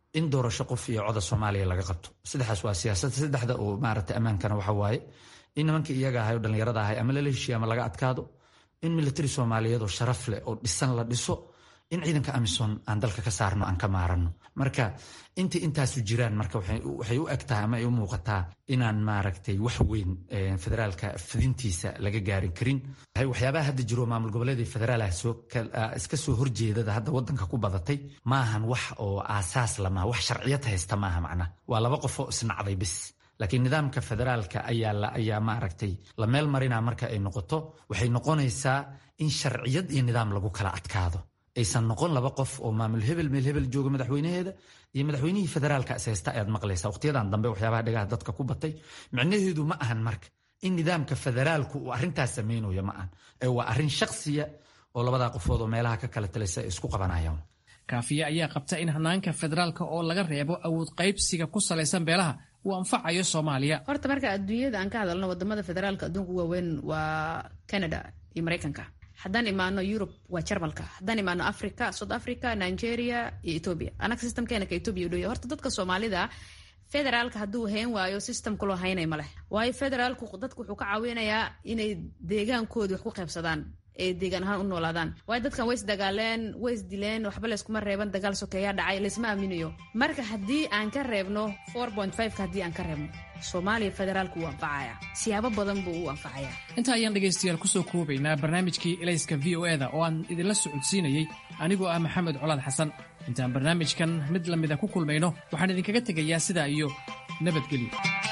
in doorasho qof iyo coda soomaaliya laga qabto saddexdaas waa siyaasad saddexda oo maaragtay ammaankana waxa waaye in nimankii iyaga ahay oo dhallinyarada ahay ama lala heshiiya ama laga adkaado in militari soomaaliyeed oo sharaf leh oo dhisan la dhiso in ciidanka amisom aan dalka ka saarno aan ka maarano marka intii intaasu jiraan marka waxay u eg tahay ama ay u muuqataa inaan maaragtay wax weyn federaalka fidintiisa laga gaarin karin waxyaabaha hadda jiro maamul goboleed federaalh iska soo horjeedada hadda wadanka ku badatay maahan wax oo aasaas lamaha wax sharciyad haysta maaha macnaha waa laba qofoo isnacday bis laakiin nidaamka federaalka ayaa maaragtay la meel marina marka ay noqoto waxay noqonaysaa in sharciyad iyo nidaam lagu kala adkaado aysan noqon laba qof oo maamul hebel meel hebel jooga madaxweynaheeda iyo madaxweynihii federaalka ishaysta ayaad maqlaysa waqtiyadan dambe waxyaabaha dhagaha dadka ku batay micnaheedu ma ahan marka in nidaamka federaalku uu arrintaas samaynayo ma ahan ee waa arrin shaksiya oo labadaa qofood oo meelaha ka kala talaysa ay isku qabanayaan kaafiye ayaa qabta in hanaanka federaalka oo laga reebo awood qaybsiga ku salaysan beelaha uu anfacayo soomaaliya horta marka adduunyada aan ka hadalno wadamada federaalka adduunka waaweyn waa canada iyo maraykanka haddaan imaano yurub waa jarmalka haddaan imaano africa south africa nigeria iyo ethoobia anaga systemkeena ka ethoobia u dhowya horta dadka soomaalida federaalka hadduu hayn waayo systemkuloo haynay ma leh waayo federaalku dadku wuxuu ka caawinayaa inay deegaankoodi wax ku qaybsadaan ee deegaan ahaan u noolaadaan waayo dadkan way isdagaaleen way isdileen waxba layskuma reeban dagaal sokeeyaa dhacay laysma aaminayo marka haddii aan ka reebno ka haddii aan ka reebno soomaaliya federaalku wuu anfacaya siyaabo badan buu u anfacaya inta ayaan dhegaystayaal kusoo koobaynaa barnaamijkii elayska v o eda oo aan idinla socodsiinayey anigoo ah maxamed colaad xasan intaan barnaamijkan mid lamida ku kulmayno waxaan idinkaga tegayaa sidaa iyo nabadgelyo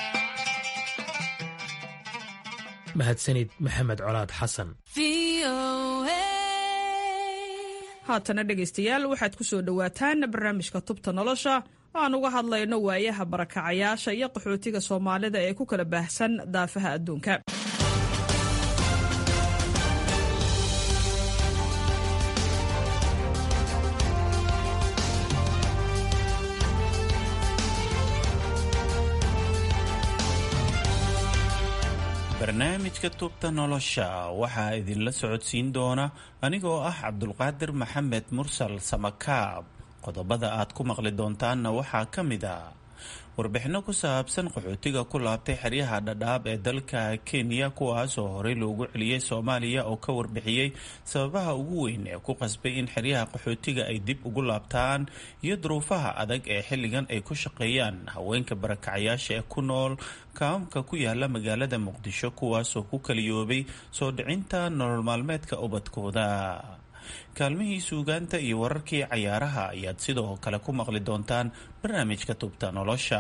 mahadsanid maxamed colaad xasan haatana dhegaystayaal waxaad ku soo dhowaataan barnaamijka tubta nolosha oo aan uga hadlayno waayaha barakacayaasha iyo qaxootiga soomaalida ee ku kala baahsan daafaha adduunka barnaamijka tubta nolosha waxaa idinla socodsiin doona anigoo ah cabdulqaadir maxamed mursal samakaab qodobada aad ku maqli doontaanna waxaa ka mid a warbixinno ku saabsan qaxootiga ku laabtay xeryaha dhadhaab ee dalka kenya kuwaasoo horey loogu celiyey soomaaliya oo ka warbixiyey sababaha ugu weyn ee ku qasbay in xeryaha qaxootiga ay dib ugu laabtaan iyo duruufaha adag ee xilligan ay ku shaqeeyaan haweenka barakacayaasha ee ku nool kaamka ku yaala magaalada muqdisho kuwaasoo ku kaliyoobay soo dhicinta nolol maalmeedka ubadkooda kaalmihii suugaanta iyo wararkii cayaaraha ayaad sidoo kale ku maqli doontaan barnaamijka tubta nolosha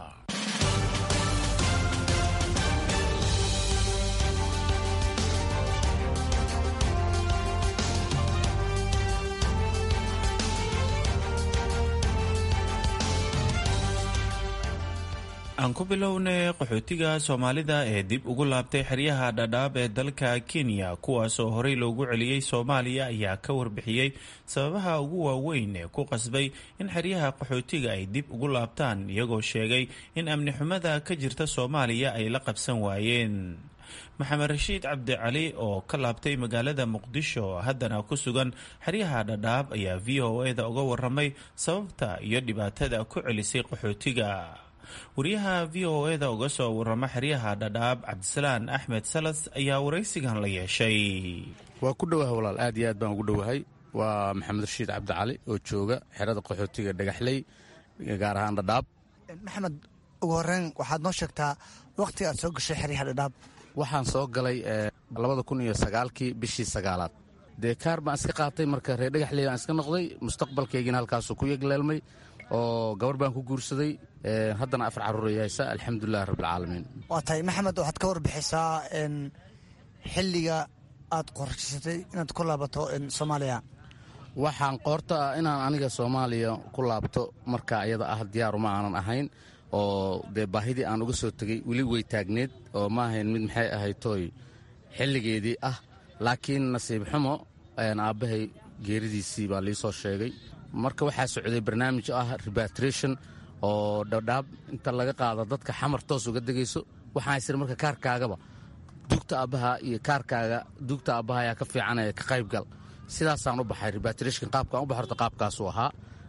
aan ku bilownay qaxootiga soomaalida ee dib ugu laabtay xeryaha dhadhaab ee dalka kenya kuwaasoo horey loogu celiyey soomaaliya ayaa ka warbixiyey sababaha ugu waaweyn ee ku qasbay in xeryaha qaxootiga ay dib ugu laabtaan iyagoo sheegay in amni xumada ka jirta soomaaliya ay la qabsan waayeen maxamed rashiid cabdicali oo ka laabtay magaalada muqdisho haddana ku sugan xeryaha dhadhaab ayaa v o e-da uga waramay sababta iyo dhibaatada ku celisay qaxootiga wariyaha v o e da uga soo warama xeryaha dhadhaab cabdisalaan axmed salas ayaa waraysigan la yeeshay waa ku dhowaha walaal aad iyo aad baan ugu dhowahay waa maxamed rashiid cabdicali oo jooga xerada qaxootiga dhagaxley gaar ahaan dhadhaab maxamed ugu horeyn waxaad noo sheegtaa wakhtiga aad soo gashay xeryaha dhadhaab waxaan soo galay labada kun iyo sagaalkii bishii sagaalaad dee kaar baan iska qaatay marka reer dhagaxley baan iska noqday mustaqbalkaygina halkaasuu ku yegleelmay oo gabar baan ku guursaday haddana afar carruuray haysa alxamdulilahi rabbilcaalamiin waa tahay maxamed waxaad ka warbixisaa xilliga aad qorshaysatay inaad ku laabato soomaaliya waxaan qoorta ah inaan aniga soomaaliya ku laabto marka iyada ah diyaaruma aanan ahayn oo dee baahidii aan uga soo tegey weli way taagneed oo ma ahayn mid maxay ahayd tooy xilligeedii ah laakiin nasiib xumo aabbahay geeridiisii baa lii soo sheegay marka waxaa socday barnaamij ah rebatration oo dhadhaab inta laga qaado dadka xamar toos uga degayso waxaan haysir marka kaarkaagaba duugta aabbaha iyo kaarkaaga duugta aabbaha ayaa ka fiicanaya ka qaybgal sidaasaan u baxay rebatrashon qaabkaan u baxorta qaabkaasuu ahaa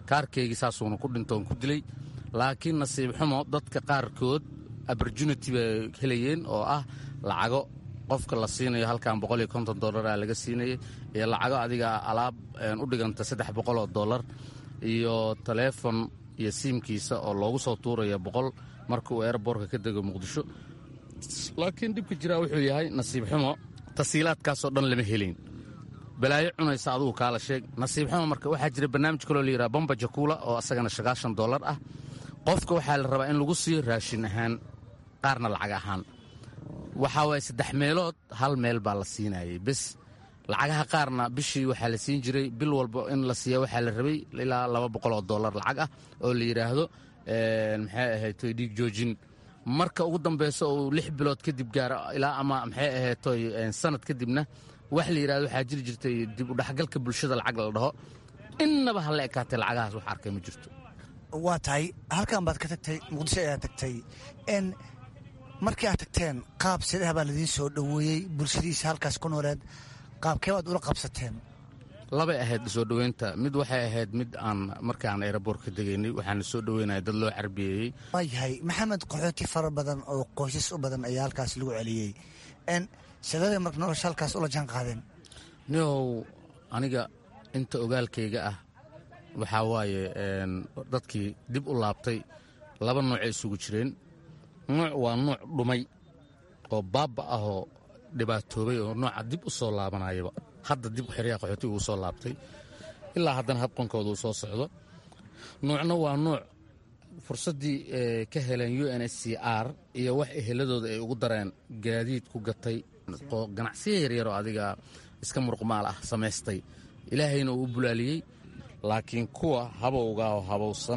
kaarkaygii saasuuna ku dhintoon ku dilay laakiin nasiib xumo dadka qaarkood opportunity bay helayeen oo ah lacago qofka la siinayo halkan boqol iyo konton dollaraa laga siinayay iyo lacago adiga alaab u dhiganta saddex boqol oo dollar iyo taleefon iyo siimkiisa oo loogu soo tuuraya boqol marka uu eeraboorka ka dego muqdisho laakiin dhibka jiraa wuxuu yahay nasiib xumo tasiilaadkaasoo dhan lama helin balaayo cunaysa adugu kaala sheeg nasiib xumo marka waxaa jira barnaamij kaloo layidhaha bamba jakuula oo asagana sagaashan dollar ah qofka waxaa la rabaa in lagu siiyo raashin ahaan qaarna lacag ahaan waxaa waaya saddex meelood hal meel baa la siinayay bes lacagaha qaarna bishii waxaa la siin jiray bil walba in la siiya waxaa la rabay ilaa laba boqol oo dollar lacag ah oo la yidhaahdo maxay ahaytoy dhiig joojin marka ugu dambayso uu lix bilood kadib gaaro ilaa ama maxay ahaytoy sanad kadibna wax la yidhahdo waxaa jiri jirtay dib u dhexgalka bulshada lacag la dhaho innaba ha la ekaatay lacagahaas wax arkay ma jirto waa tahay halkan baad ka tagtay muqdisho ayaa tagtay n markii aad tagteen qaab sidaha baa laidiin soo dhoweeyey bulshadiisa halkaas ku nooleed qaabkee baad ula qabsateen labay ahayd soo dhoweynta mid waxay ahayd mid aan markaan eeraboorka degaynay waxaana soo dhoweynaya dad loo carbiyeeyey waayahay maxamed qaxooti fara badan oo qoysas u badan ayaa halkaas lagu celiyey n sidabay marka nolosha halkaas ula jaan qaadeen niow aniga inta ogaalkayga ah waxaa waaye dadkii dib u laabtay laba noocay isugu jireen nuuc waa nuuc dhumay oo baaba ahoo dhibaatoobay oo nooca dib u soo laabanayaba hadda dib xeryaha qaxootiga uu soo laabtay ilaa haddana habqankooda uu soo socdo nuucna waa nuuc fursaddii ka heleen u n s c r iyo wax eheladooda ay ugu dareen gaadiid ku gatay oo ganacsiya yaryaroo adiga iska muruqmaal ah samaystay ilaahayna uu u bulaaliyey laakiin kuwa habowga oo habowsan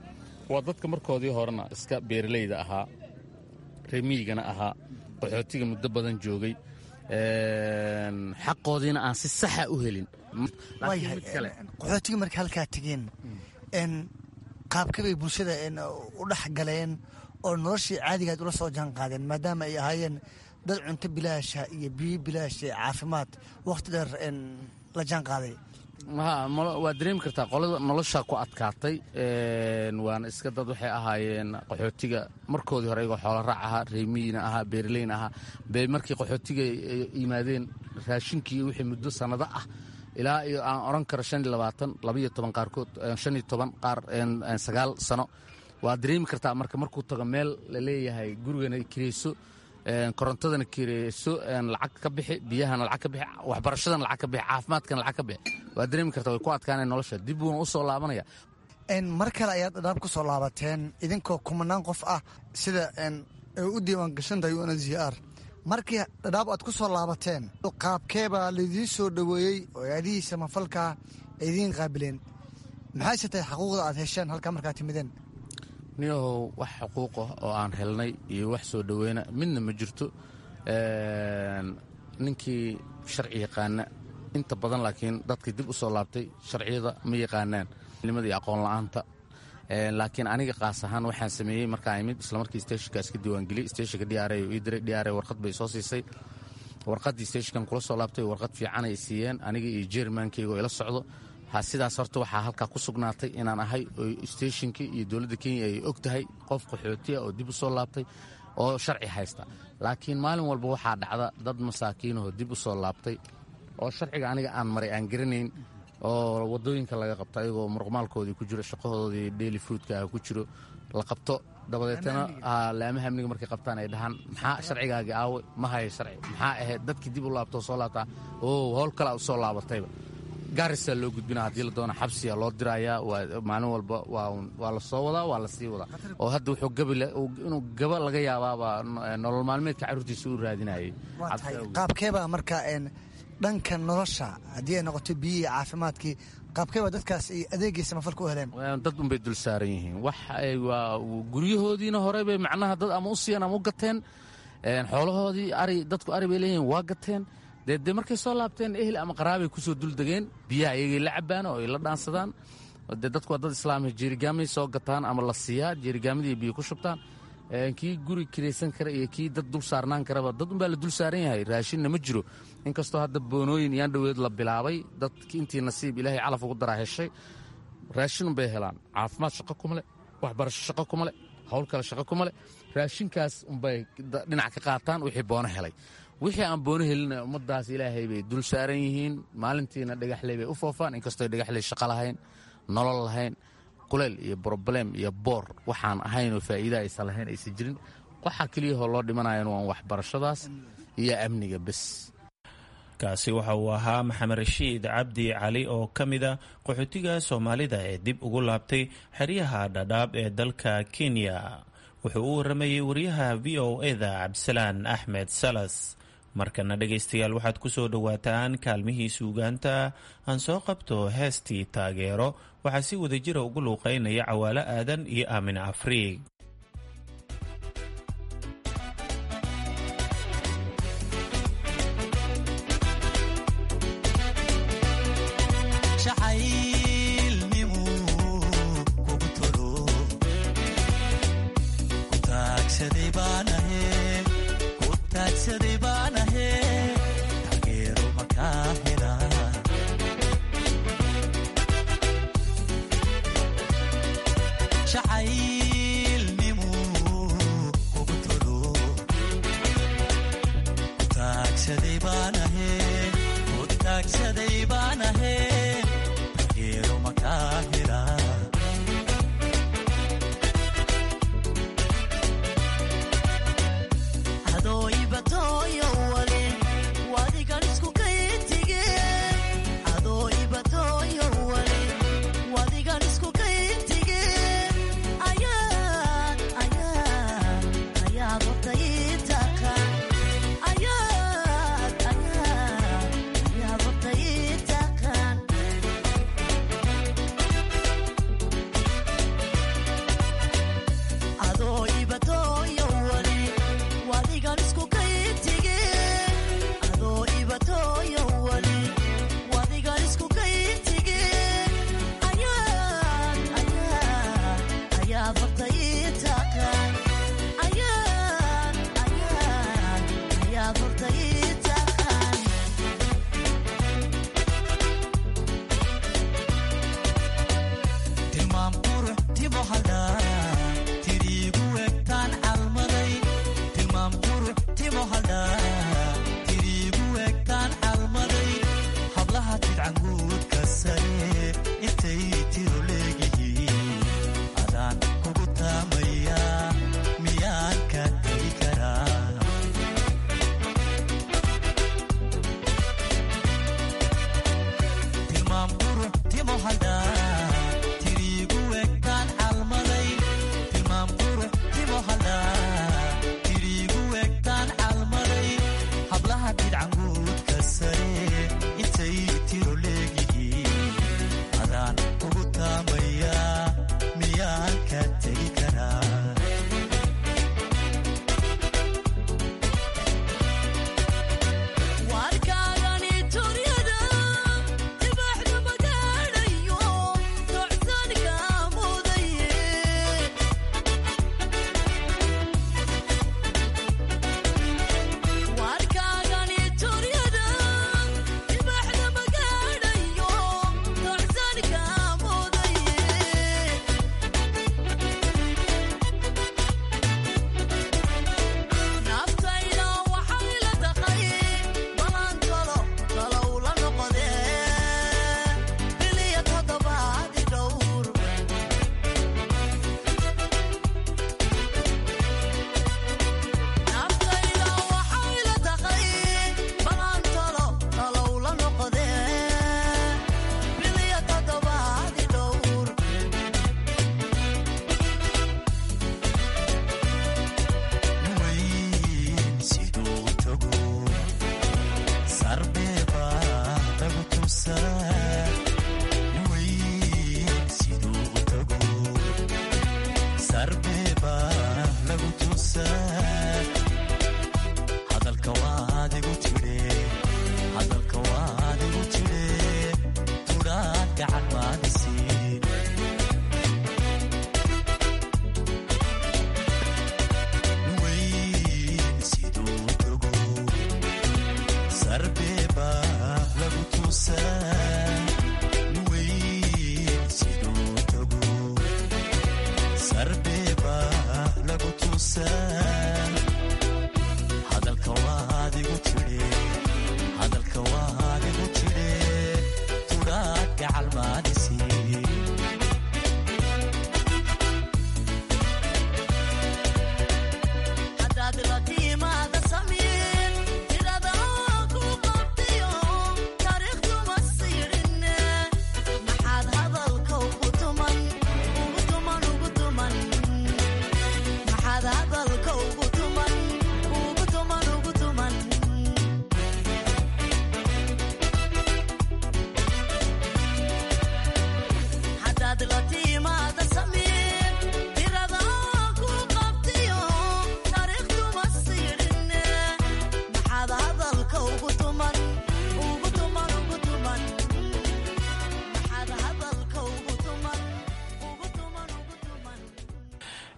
waa dadka markoodii horena iska beeralayda ahaa remiigana ahaa qaxootiga muddo badan joogay xaqoodiina aan si saxa u helin qaxootiga marka halkaa tegeen qaabkabay bulshada u dhex galeen oo noloshii caadigaad ula soo jaan qaadeen maadaama ay ahaayeen dad cunto bilaasha iyo biyo bilaash ee caafimaad wakhti dheer la jaan qaaday waad dareemi kartaa qolada noloshaa ku adkaatay waana iska dad waxay ahaayeen qaxootiga markoodii hore iyagoo xoolo raac ahaa reemiyiina ahaa beeraleyna ahaa bay markii qaxootiga yimaadeen raashinkii wixii muddo sannado ah ilaa iyo aan odhan karo shan iyo labaatan labaiyo toban qaarkood shan iyo toban qaar sagaal sano waad dareemi kartaa marka markuu tago meel la leeyahay gurigana kireyso korontadana kireyso lacag ka bixi biyahana lacag ka bixi waxbarashadana lacag ka bixi caafimaadkana lacag ka bixi waad dareemi kartaa way ku adkaaneen nolosha dib buuna u soo laabanaya mar kale ayaad dhadhaab ku soo laabateen idinkoo kumanaan qof ah sida ay u diiwaan gashan tahay u n z r markii dhadhaab aad ku soo laabateen qaabkeebaa laidiin soo dhoweeyey oo aadihii samafalka ay idiin qaabileen maxayse tahay xaquuqda aad hesheen halkaa markaad timideen niyahow wax xuquuqah oo aan helnay iyo wax soo dhoweyna midna ma jirto ninkii sharci yaqaana inta badan laakiin dadkii dib u soo laabtay sharciyada ma yaqaanaan nimada iyo aqoon la'aanta laakiin aniga qaas ahaan waxaan sameeyey markaan imid islamarkii steshinka iska diiwaangeliyey steshinka d r ii diray d r warqad bay soo siisay warqaddii steshinkan kula soo laabtay warqad fiican ay siiyeen aniga iyo jermankeyga oo ila socdo sidaas horta waxaa halkaa ku sugnaatay inaan ahay oo steshinkii iyo dowladda kenya ay og tahay qof qaxootiya oo dib u soo laabtay oo sharci haysta laakiin maalin walba waxaa dhacda dad masaakiinahoo dib u soo laabtay oo sharciga aniga aan maray aan garanayn oo wadooyinka laga qabto ayagoo muruqmaalkoodii ku jiro shaqahoodii daily fruudka ah ku jiro la qabto dabadeetana laamaha amniga markay qabtaan ay dhahaan maxaa sharcigaagii aawe ma haya sharci maxaa ahayd dadkii dib u laabtoo soo laabtaa oo howl kalea u soo laabatayba gaarisaa loo gudbina haddii la doona xabsiya loo dirayaa maalin walba waa la soo wadaa waa la sii wadaa oo hadda wuxuu inuu gaba laga yaabaabaa nolol maalmeedka carruurtiisa u raadinayay qaabkeebaa marka dhanka nolosha haddii ay noqoto biyihii caafimaadkii qaabkeebaa dadkaas ay adeegii samafalka u heleen dad unbay dul saaran yihiin wax guryahoodiina hore bay macnaha dad ama u siiyeen ama u gateen xoolahoodii ari dadku ari bay leeyihiin waa gateen dee dee markay soo laabteen ehel ama qaraabay kusoo duldegeen biyaha iyagay la cabaan oo ay la dhaansadaan dee dadku waa dad islaamia jeerigaamay soo gataan ama la siiyaa jeerigaamadii biyo ku shubtaan kii guri kiraysan kara iyo kii dad dul saarnaan karaba dad unbaa la dul saaran yahay raashinna ma jiro inkastoo hadda boonooyin iyaan dhoweed la bilaabay dadki intii nasiib ilaahay calaf ugu daraa heshay raashinun bay helaan caafimaad shaqo kuma leh waxbarasho shaqo kuma leh hawl kale shaqo kuma leh raashinkaas unbay dhinac ka qaataan wixii boono helay wixii aan boono helina ummadaas ilaahay bay dul saaran yihiin maalintiina dhagaxley bay u foofaan inkastoo dhagaxley shaqo lahayn nolol lahayn kuleyl iyo broblem iyo boor waxaan ahaynoo faa'iida aysan lahayn aysan jirin waxaa keliyahoo loo dhimanayan waan waxbarashadaas iyo amniga bes kaasi waxa uu ahaa maxamed rashiid cabdi cali oo ka mid a qaxootiga soomaalida ee dib ugu laabtay xeryaha dhadhaab ee dalka kenya wuxuu u waramayey wariyaha v o eda cabdisalaan axmed salas markana dhegaystayaal waxaad ku soo dhowaataan kaalmihii suugaanta aan soo qabto heestii taageero waxaa si wadajira ugu luuqaynaya cawaalo aadan iyo aamin afriig Yeah.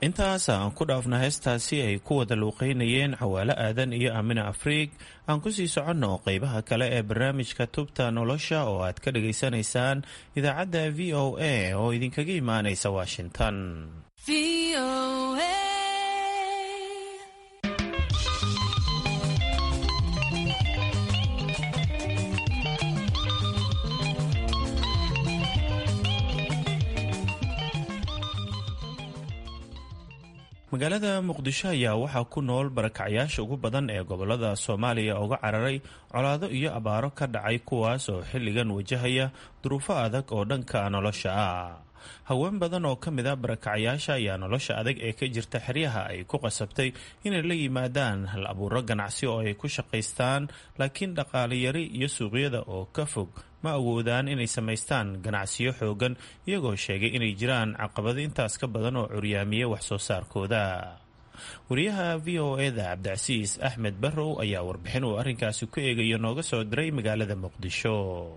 intaas aan ku dhaafna heestaasi ay ku wada luuqeynayeen cawaalo aadan iyo aamina afriig aan kusii soconno qeybaha kale ee barnaamijka tubta nolosha oo aad ka dhageysanaysaan idaacadda v o a oo idinkaga imaanaysa washington magaalada muqdisho ayaa waxaa ku nool barakacyaasha ugu badan ee gobolada soomaaliya uga cararay colaado iyo abaaro ka dhacay kuwaas oo xilligan wajahaya duruufo adag oo dhanka nolosha ah haween badan oo ka mid a barakacyaasha ayaa nolosha adag ee ka jirta xeryaha ay ku qasabtay inay la yimaadaan hal abuuro ganacsi oo ay ku shaqaystaan laakiin dhaqaaleyari iyo suuqyada oo ka fog ma awoodaan inay samaystaan ganacsiyo xoogan iyagoo sheegay inay jiraan caqabado intaas ka badan oo curyaamiye wax soo saarkooda wariyaha v o eda cabdicasiis axmed barrow ayaa warbixin uu arrinkaasi ku eegayo nooga soo diray magaalada muqdisho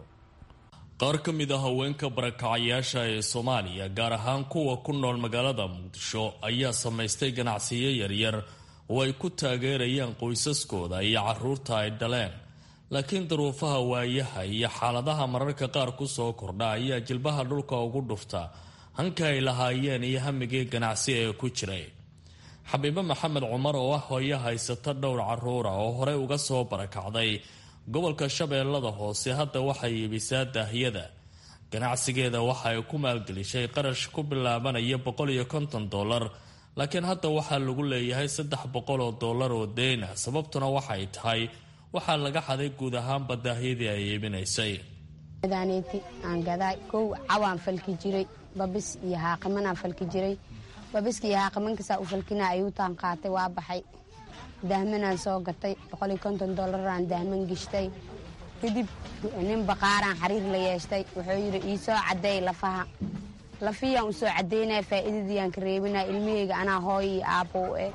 qaar ka mid a haweenka barakacayaasha ee soomaaliya gaar ahaan kuwa ku nool magaalada muqdisho ayaa samaystay ganacsiyo yaryar oo ay ku taageerayaan qoysaskooda iyo caruurta ay dhaleen laakiin duruufaha waayaha iyo xaaladaha mararka qaar ku soo kordha ayaa jilbaha dhulka ugu dhufta hanka ay lahaayeen iyo hamigii ganacsi ee ku jiray xabiibo maxamed cumar oo ah hooyo haysata dhowr caruura oo horey uga soo barakacday gobolka shabeellada hoose hadda waxay iibisaa daahyada ganacsigeeda waxa ay ku maalgelishay qarash ku bilaabanaya boqol iyo konton dollar laakiin hadda waxaa lagu leeyahay saddex boqol oo dollar oo deyna sababtuna waxay tahay waxaa laga xaday guud ahaanba daahyadii ay iibinaysay daaneti aan gadaa kow cawaan falki jiray babis iyo haaqimanaan falki jiray babiska iyo haaqimankasaa u falkina ayuutaan qaatay waa baxay dahmanaan soo gatay boqoliyo konton dollaraan dahman gishtay kadib nin baqaaraan xariir la yeeshtay wuxuu yidhi iisoo caddeey lafaha lafiyaan usoo caddaynaya faa'iidadiiyaan ka reebinaya ilmaheyga anaa hooyo iyo aabbow eh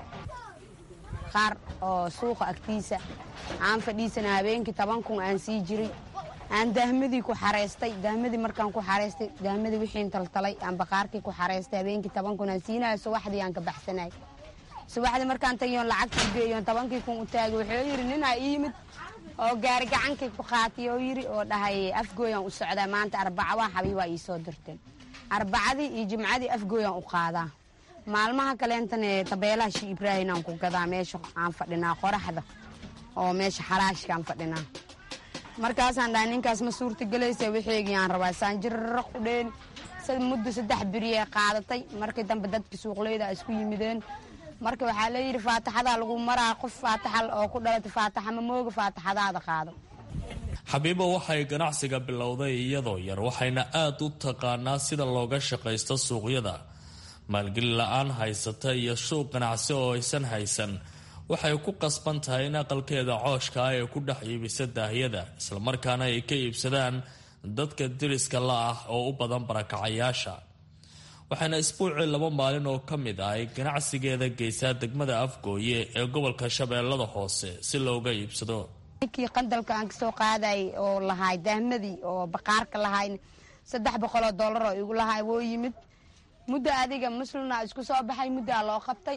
qaar oo suuqa agtiisa aan fadhiisana habeenkii toban kun aan sii jiray aan dahmadii ku xareystay dahmadii markaan ku xareystay dahmadii wixiin taltalay aan baqaarkii ku xareystay habeenkii toban kun aan siinayo subaxdii aan ka baxsanay subaxdii markaan tagiyoon lacagtii geeyoon tobankii kun u taagay wuxuu yidhi ninaa ii yimid oo gaari gacankii ku qaatay oo yidhi oo dhahay afgooyaan u socdaa maanta arbaca waa xabiibaa ii soo dirteen arbacadii iyo jimcadii afgooyaan u qaadaa maalmaha kaleentane tabeelaha shi ibraahin aan ku gadaa meesha aan fadhinaa qoraxda oo meesha xalaashkaan fadhinaa markaasaan dhahay ninkaas ma suurtagelaysa wixeygii aan rabaa saan jirara qudheen muddo saddex beriye qaadatay markii dambe dadka suuqleyda isku yimideen marka waxaa leeyidhi faataxadaa lagu maraa qof faataxa oo ku dhalatay faataxa ma mooga faataxadaada qaado xabiibo waxay ganacsiga bilowday iyadoo yar waxayna aad u taqaanaa sida looga shaqaysto suuqyada maalgeli la-aan haysata iyo suuq ganacsi oo aysan haysan waxay ku qasban tahay in aqalkeeda cooshka ah ee ku dhex iibisa daahyada islamarkaana ay ka iibsadaan dadka diriska la ah oo u badan barakacayaasha waxaana isbuucii laba maalin oo ka mid ah ay ganacsigeeda geysaa degmada afgooye ee gobolka shabeellada hoose si looga iibsado ninkii qandalka aan kasoo qaaday oo lahaay dahmadii oo baqaarka lahayn saddex boqoloo dollar oo igu lahaay woo yimid muddo adiga muslina isku soo baxay muddaa loo qabtay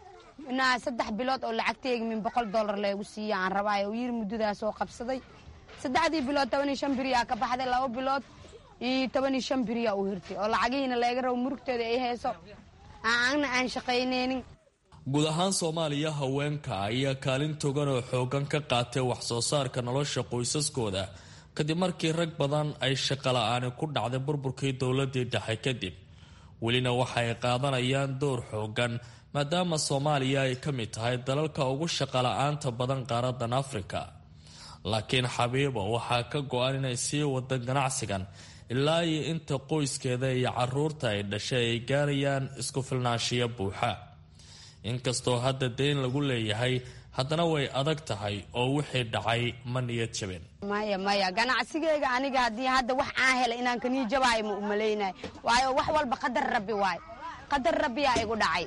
inaa saddex bilood oo lacagteegi min boqol dollar leegu siiya aan rabaayo uu yiri muddadaas oo qabsaday saddexdii bilood toban iyo shan beriyaa ka baxday laba bilood iyo toban iyo shan beriyaa u hirtay oo lacagihiina leega rabo murugteeda ay hayso aanna aan shaqaynaynin guud ahaan soomaaliya haweenka ayaa kaalin togan oo xoogan ka qaatay wax soo saarka nolosha qoysaskooda kadib markii rag badan ay shaqala-aani ku dhacday burburkii dowladii dhexe kadib welina waxay qaadanayaan door xoogan maadaama soomaaliya ay ka mid tahay dalalka ugu shaqala-aanta badan qaaradan afrika laakiin xabiibo waxaa ka go-an inay sii wada ganacsigan ilaa iyo inta qoyskeeda iyo caruurta ay dhashay ay gaarayaan isku filnaanshiyo buuxa inkastoo hadda deyn lagu leeyahay haddana way adag tahay oo wixii dhacay ma niyad jabeen maya maya ganacsigeyga aniga haddii hadda wax aan hela inaan kanii jabaayo ma umalaynayo waayo wax walba qadar rabbi waayo qadar rabbiyaa igu dhacay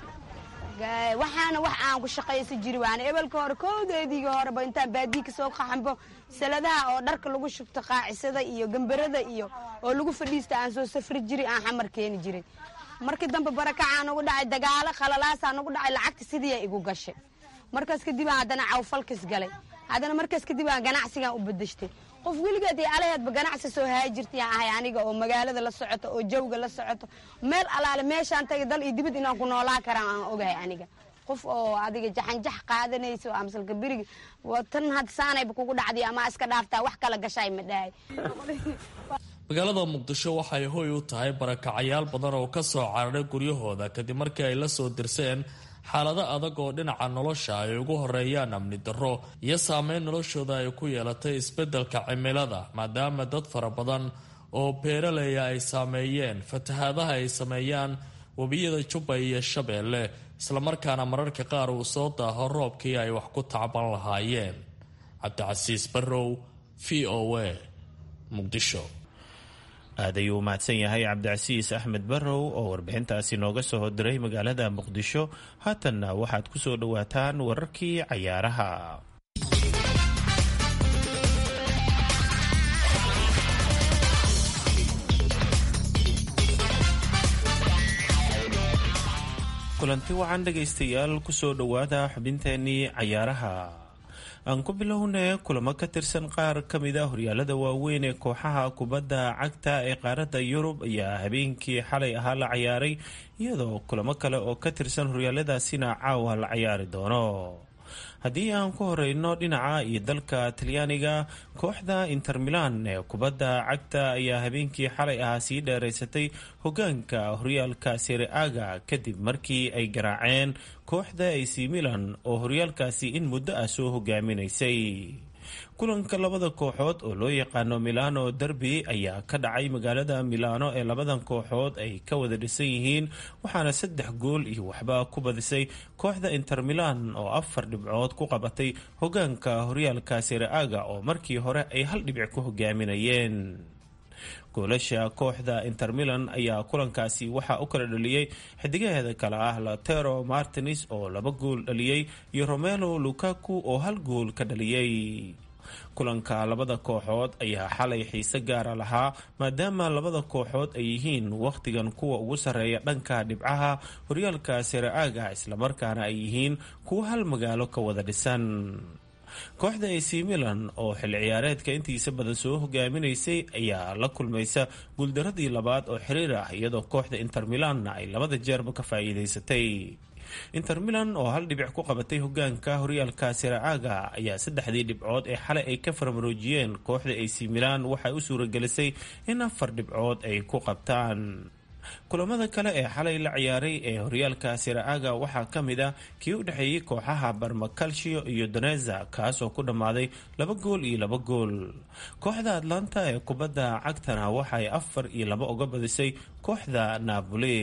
waxaana wax aan ku shaqaysa jiri waana ebelka hore koodeediga horeba intaan baadii kasoo qaxanbo saladaha oo dharka lagu shubto qaacisada iyo gambarada iyo oo lagu fadhiista aan soo safri jiri aan xamar keeni jiray markii dambe barakacaa nagu dhacay dagaalo khalalaasaa nagu dhacay lacagta sidii igu gashay markaas kadibaa haddana cawfalkis galay haddana markaas kadibaa ganacsigaan u bedeshtay qof weligeed iyo alaheedba ganacsi soo haajirtayaan ahay aniga oo magaalada la socoto oo jawga la socoto meel alaale meeshaan tagay dal iyo dibad inaan ku noolaa karaan aan ogahay aniga qof oo adiga jaxanjax qaadanayso amsalka beriga tan had saanayba kugu dhacday ama iska dhaaftaa wax kala gashaay ma dhahay magaalada muqdisho waxay hoy u tahay barakacayaal badan oo ka soo cararay guryahooda kadib markii ay la soo dirseen xaalado adag oo dhinaca nolosha ay ugu horeeyaan amni darro iyo saameyn noloshooda ay ku yeelatay isbeddelka cimilada maadaama dad fara badan oo beeraleya ay saameeyeen fatahaadaha ay sameeyaan webiyada jubba iyo shabeelle islamarkaana mararka qaar uu soo daaho roobkii ay wax ku tacban lahaayeen cabdicasiis barrow v o a muqdisho aad ayuu u mahadsan yahay cabdicasiis axmed barrow oo warbixintaasi nooga soo hodiray magaalada muqdisho haatanna waxaad ku soo dhowaataan wararkii cayaaraha kulanti wacan dhegaystayaal kusoo dhowaada xubinteenii cayaaraha aan ku bilownay kulamo ka tirsan qaar ka mid a horyaalada waaweyn ee kooxaha kubadda cagta ee qaaradda yurub ayaa habeenkii xalay ahaa la cayaaray iyadoo kulamo kale oo ka tirsan horyaaladaasina caawa la cayaari doono haddii aan ku horeyno dhinaca iyo dalka talyaaniga kooxda inter milan ee kubadda cagta ayaa habeenkii xalay ahaa sii dheeraysatay hogaanka horyaalka sereaga kadib markii ay garaaceen kooxda ac milan oo horyaalkaasi in muddo ah soo hogaaminaysay kulanka labada kooxood oo loo yaqaano milano derby ayaa ka dhacay magaalada milano ee labadan kooxood ay ka wada dhisan yihiin waxaana saddex gool iyo waxba ku badisay kooxda inter milan oo afar dhibcood ku qabatay hogaanka horyaalka sereaga oo markii hore ay hal dhibic ku hogaaminayeen goolasha kooxda inter milan ayaa kulankaasi waxaa u kala dhaliyey xidigaheeda kale ah latero martins oo laba gool dhaliyey iyo romelo lukaku oo hal gool ka dhaliyey kulanka labada kooxood ayaa xalay xiise gaara lahaa maadaama labada kooxood ay yihiin wakhtigan kuwa ugu sarreeya dhanka dhibcaha horyaalka sereaga islamarkaana ay yihiin kuwa hal magaalo ka wada dhisan kooxda ac milan oo xilli ciyaareedka intiisa badan soo hogaaminaysay ayaa la kulmaysa guuldaradii labaad oo xiriir ah iyadoo kooxda inter milanna ay labada jeerba ka faa'iidaysatay inter milan oo hal dhibic ku qabatay hogaanka horyaalka siraaga ayaa saddexdii dhibcood ee xalay ay ka farmaroojiyeen kooxda ac milan waxay u suuragelisay in afar dhibcood ay ku qabtaan kulamada kale ee xalay la ciyaaray ee horyaalka siraaga waxaa ka mid ah kii u dhexeeyey kooxaha barmacalcio iyo doneza kaasoo ku dhammaaday laba gool iyo laba gool kooxda atlanta ee kubadda cagtana waxay afar iyo laba uga badisay kooxda napoli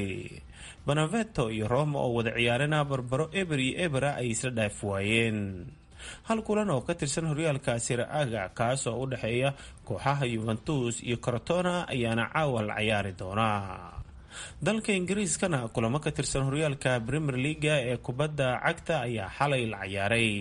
banaveto iyo roma oo wada ciyaarana barbaro eber iyo ebera ay isla dhaaf waayeen hal kulan oo ka tirsan horyaalka siraaga kaasoo u dhexeeya kooxaha yuventus iyo corotona ayaana caawa la ciyaari doonaa dalka ingiriiskana kulamo ka tirsan horyaalka premier leaga ee kubadda cagta ayaa xalay la ciyaaray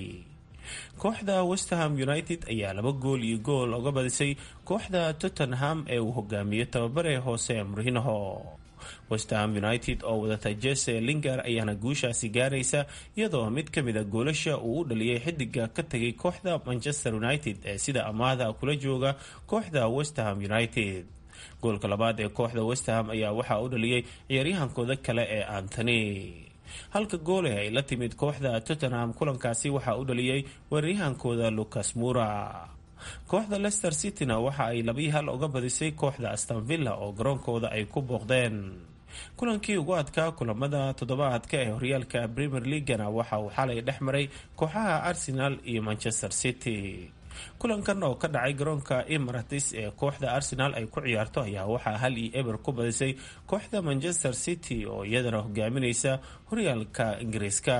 kooxda westerham united ayaa laba gool iyo gool uga badisay kooxda tottenham ee uu hogaamiyo tababare hoose murhinaho westerham united oo wadata jese linger ayaana guushaasi gaaraysa iyadoo mid ka mida goolasha uu u dhaliyay xidiga ka tegay kooxda manchester united ee sida amaahda kula jooga kooxda westerham united goolka labaad ee kooxda westerham ayaa waxaa u dhaliyey ciyaaryahankooda kale ee antony halka goole ay la timid kooxda tottenham kulankaasi waxaa u dhaliyey weeraryahankooda lucas mura kooxda leicester cityna waxa ay labii hal uga badisay kooxda astanvilla oo garoonkooda ay ku booqdeen kulankii ugu adkaa kulamada toddobaadka ee horyaalka premier leagana waxa uu xalay dhex maray kooxaha arsenal iyo manchester city kulankan oo ka dhacay garoonka emirates ee kooxda arsenal ay ku ciyaarto ayaa waxaa hal iyo eber ku badisay kooxda manchester city oo iyadana hogaaminaysa horyaalka ingiriiska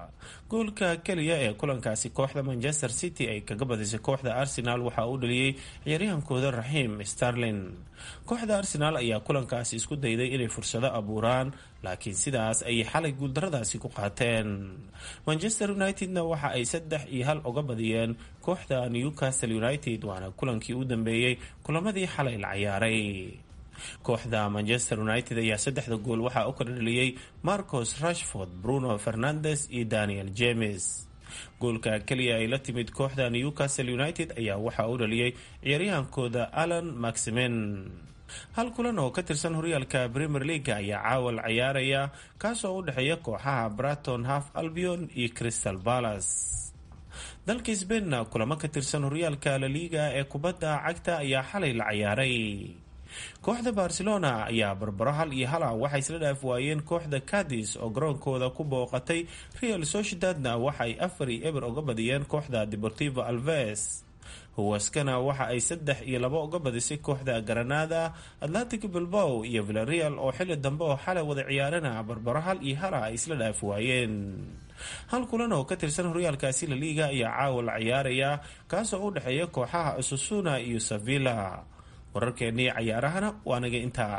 goolka keliya ee kulankaasi kooxda manchester city ay kaga badisay kooxda arsenal waxaa uu dhaliyey ciyaaryahankooda raxiim starlin kooxda arsenal ayaa kulankaasi isku dayday inay fursado abuuraan laakiin sidaas ayay xalay guuldaradaasi ku qaateen manchester unitedna waxa ay saddex iyo hal uga badiyeen kooxda newcastle united waana kulankii u dambeeyey kulamadii xalay la ciyaaray kooxda manchester united ayaa saddexda gool waxaa u kala dhaliyey marcos rashford bruno fernandes iyo daniel james goolka keliya ay la timid kooxda newcastle united ayaa waxaa u dhaliyey ciyaaryahankooda alan maximen hal kulan oo ka tirsan horyaalka premier leaga ayaa caawal ciyaaraya kaasoo u dhexeeya kooxaha braton half albion iyo crystal palace dalka sbainna kulamo ka tirsan horyaalka laliga ee kubadda cagta ayaa xalay la ciyaaray kooxda barcelona ayaa barbaro hal iyo hala waxay isla dhaaf waayeen kooxda cadis oo garoonkooda ku booqatay real sociedadna waxaay afar iyo eber uga badiyeen kooxda deportivo alves huwaskana waxa ay saddex iyo labo uga badisay kooxda granada atlantic bilbow iyo villareal oo xili dambe oo xalay wada ciyaarana barbaro hal iyo hala ay isla dhaaf waayeen hal kulan oo ka tirsan horyaalkaasi laliga ayaa caawa la ciyaaraya kaasoo u dhexeeya kooxaha asusuna iyo sevilla wararkeennii cayaarahana waa naga intaa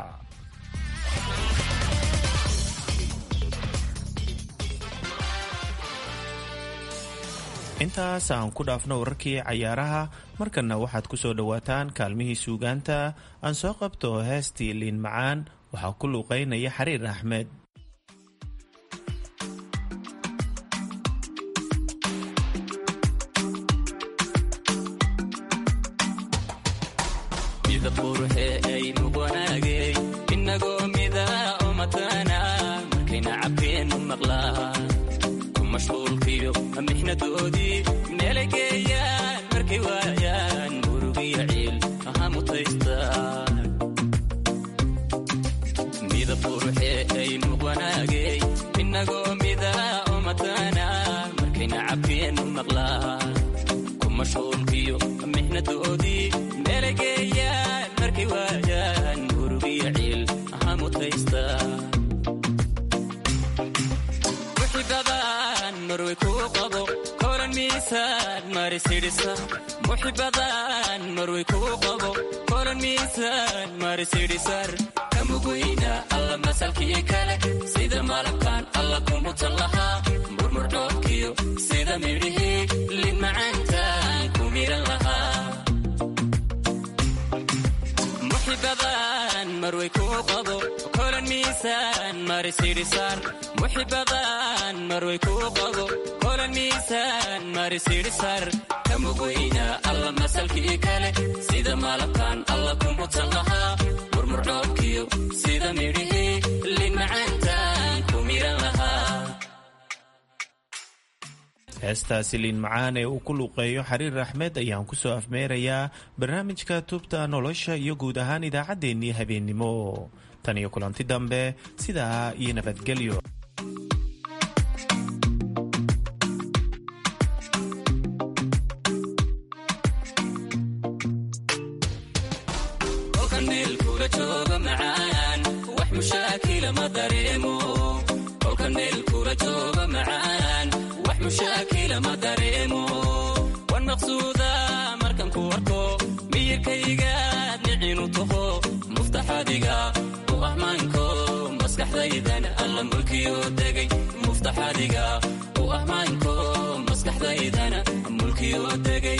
intaas aan ku dhaafno wararkii cayaaraha markanna waxaad ku soo dhowaataan kaalmihii suugaanta aan soo qabto heestii liin macaan waxaa ku luuqeynaya xariir axmed mixnadoodii meelay geeyaan markay waayaan murugiyo ciil aha mutaystaan midab quruxee ay muqwanaagey inagoo midaa oo mataana markayna cabkeennu maqlaan ku mashquulkiyo mixnadoodii meelay geeyaan markay waayaan murugiyo ciil aha mutaystaan muxibadan marway kuu qabo kolan miisaan marisidhisar kamugweyna alla masalkii kale sida malabkan alla kumutan lahaa murmurdhoobkiyo sida midhihii lin macaantaan ku miran lahaa muxibadan marway kuu qabo kolan miisaan marisidhisar muxibadan marway kuu qabo kolan miisaan marisidhisar kamugweyna alla masalkii kale sida malabkan alla kumutan lahaa murmurdhoobkiyo sida midhihii lin macaantaan ku miran lahaa heestaasi liin macaan ee uu ku luuqeeyo xariir axmed ayaan ku soo afmeerayaa barnaamijka tubta nolosha iyo guud ahaan idaacaddeenii habeennimo tan iyo kulanti dambe sidaa iyo nabadgelyo wan maqsuuda markan ku arko miyirkaygaad nicinu taho muftaxadiga u ahmaanko maskaxdaydan alla mulkiyo degay muftaxadiga u ahmaanko maskaxdaydana mulkiyo degay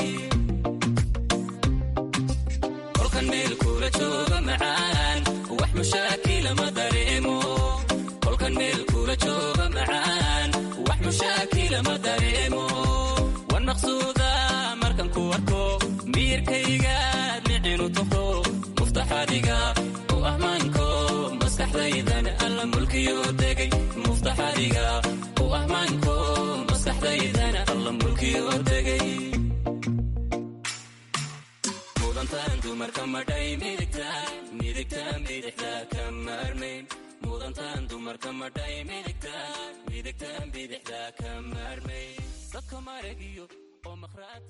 kolkan meel kula jooga macaan wax mushaakila ma dareemo kolkan meel kula jooga macaan wax mushaakila ma dareemo wan maqsuuda markan ku arko miyirkaygaad nicinu taho muftaxadiga u ahmaanko maskaxdaydan alla mulkiyo degay muftaxadiga u ahmaanko maskaxdaydana alla mulkiyo degay mudantaan dumarka madhay midigtaan midigtaan bidixda ka maarmayn mudantaan dumarka madhay midigtaan midigtaan bidixda ka maarmayn dadka maragiyo oo maqhraad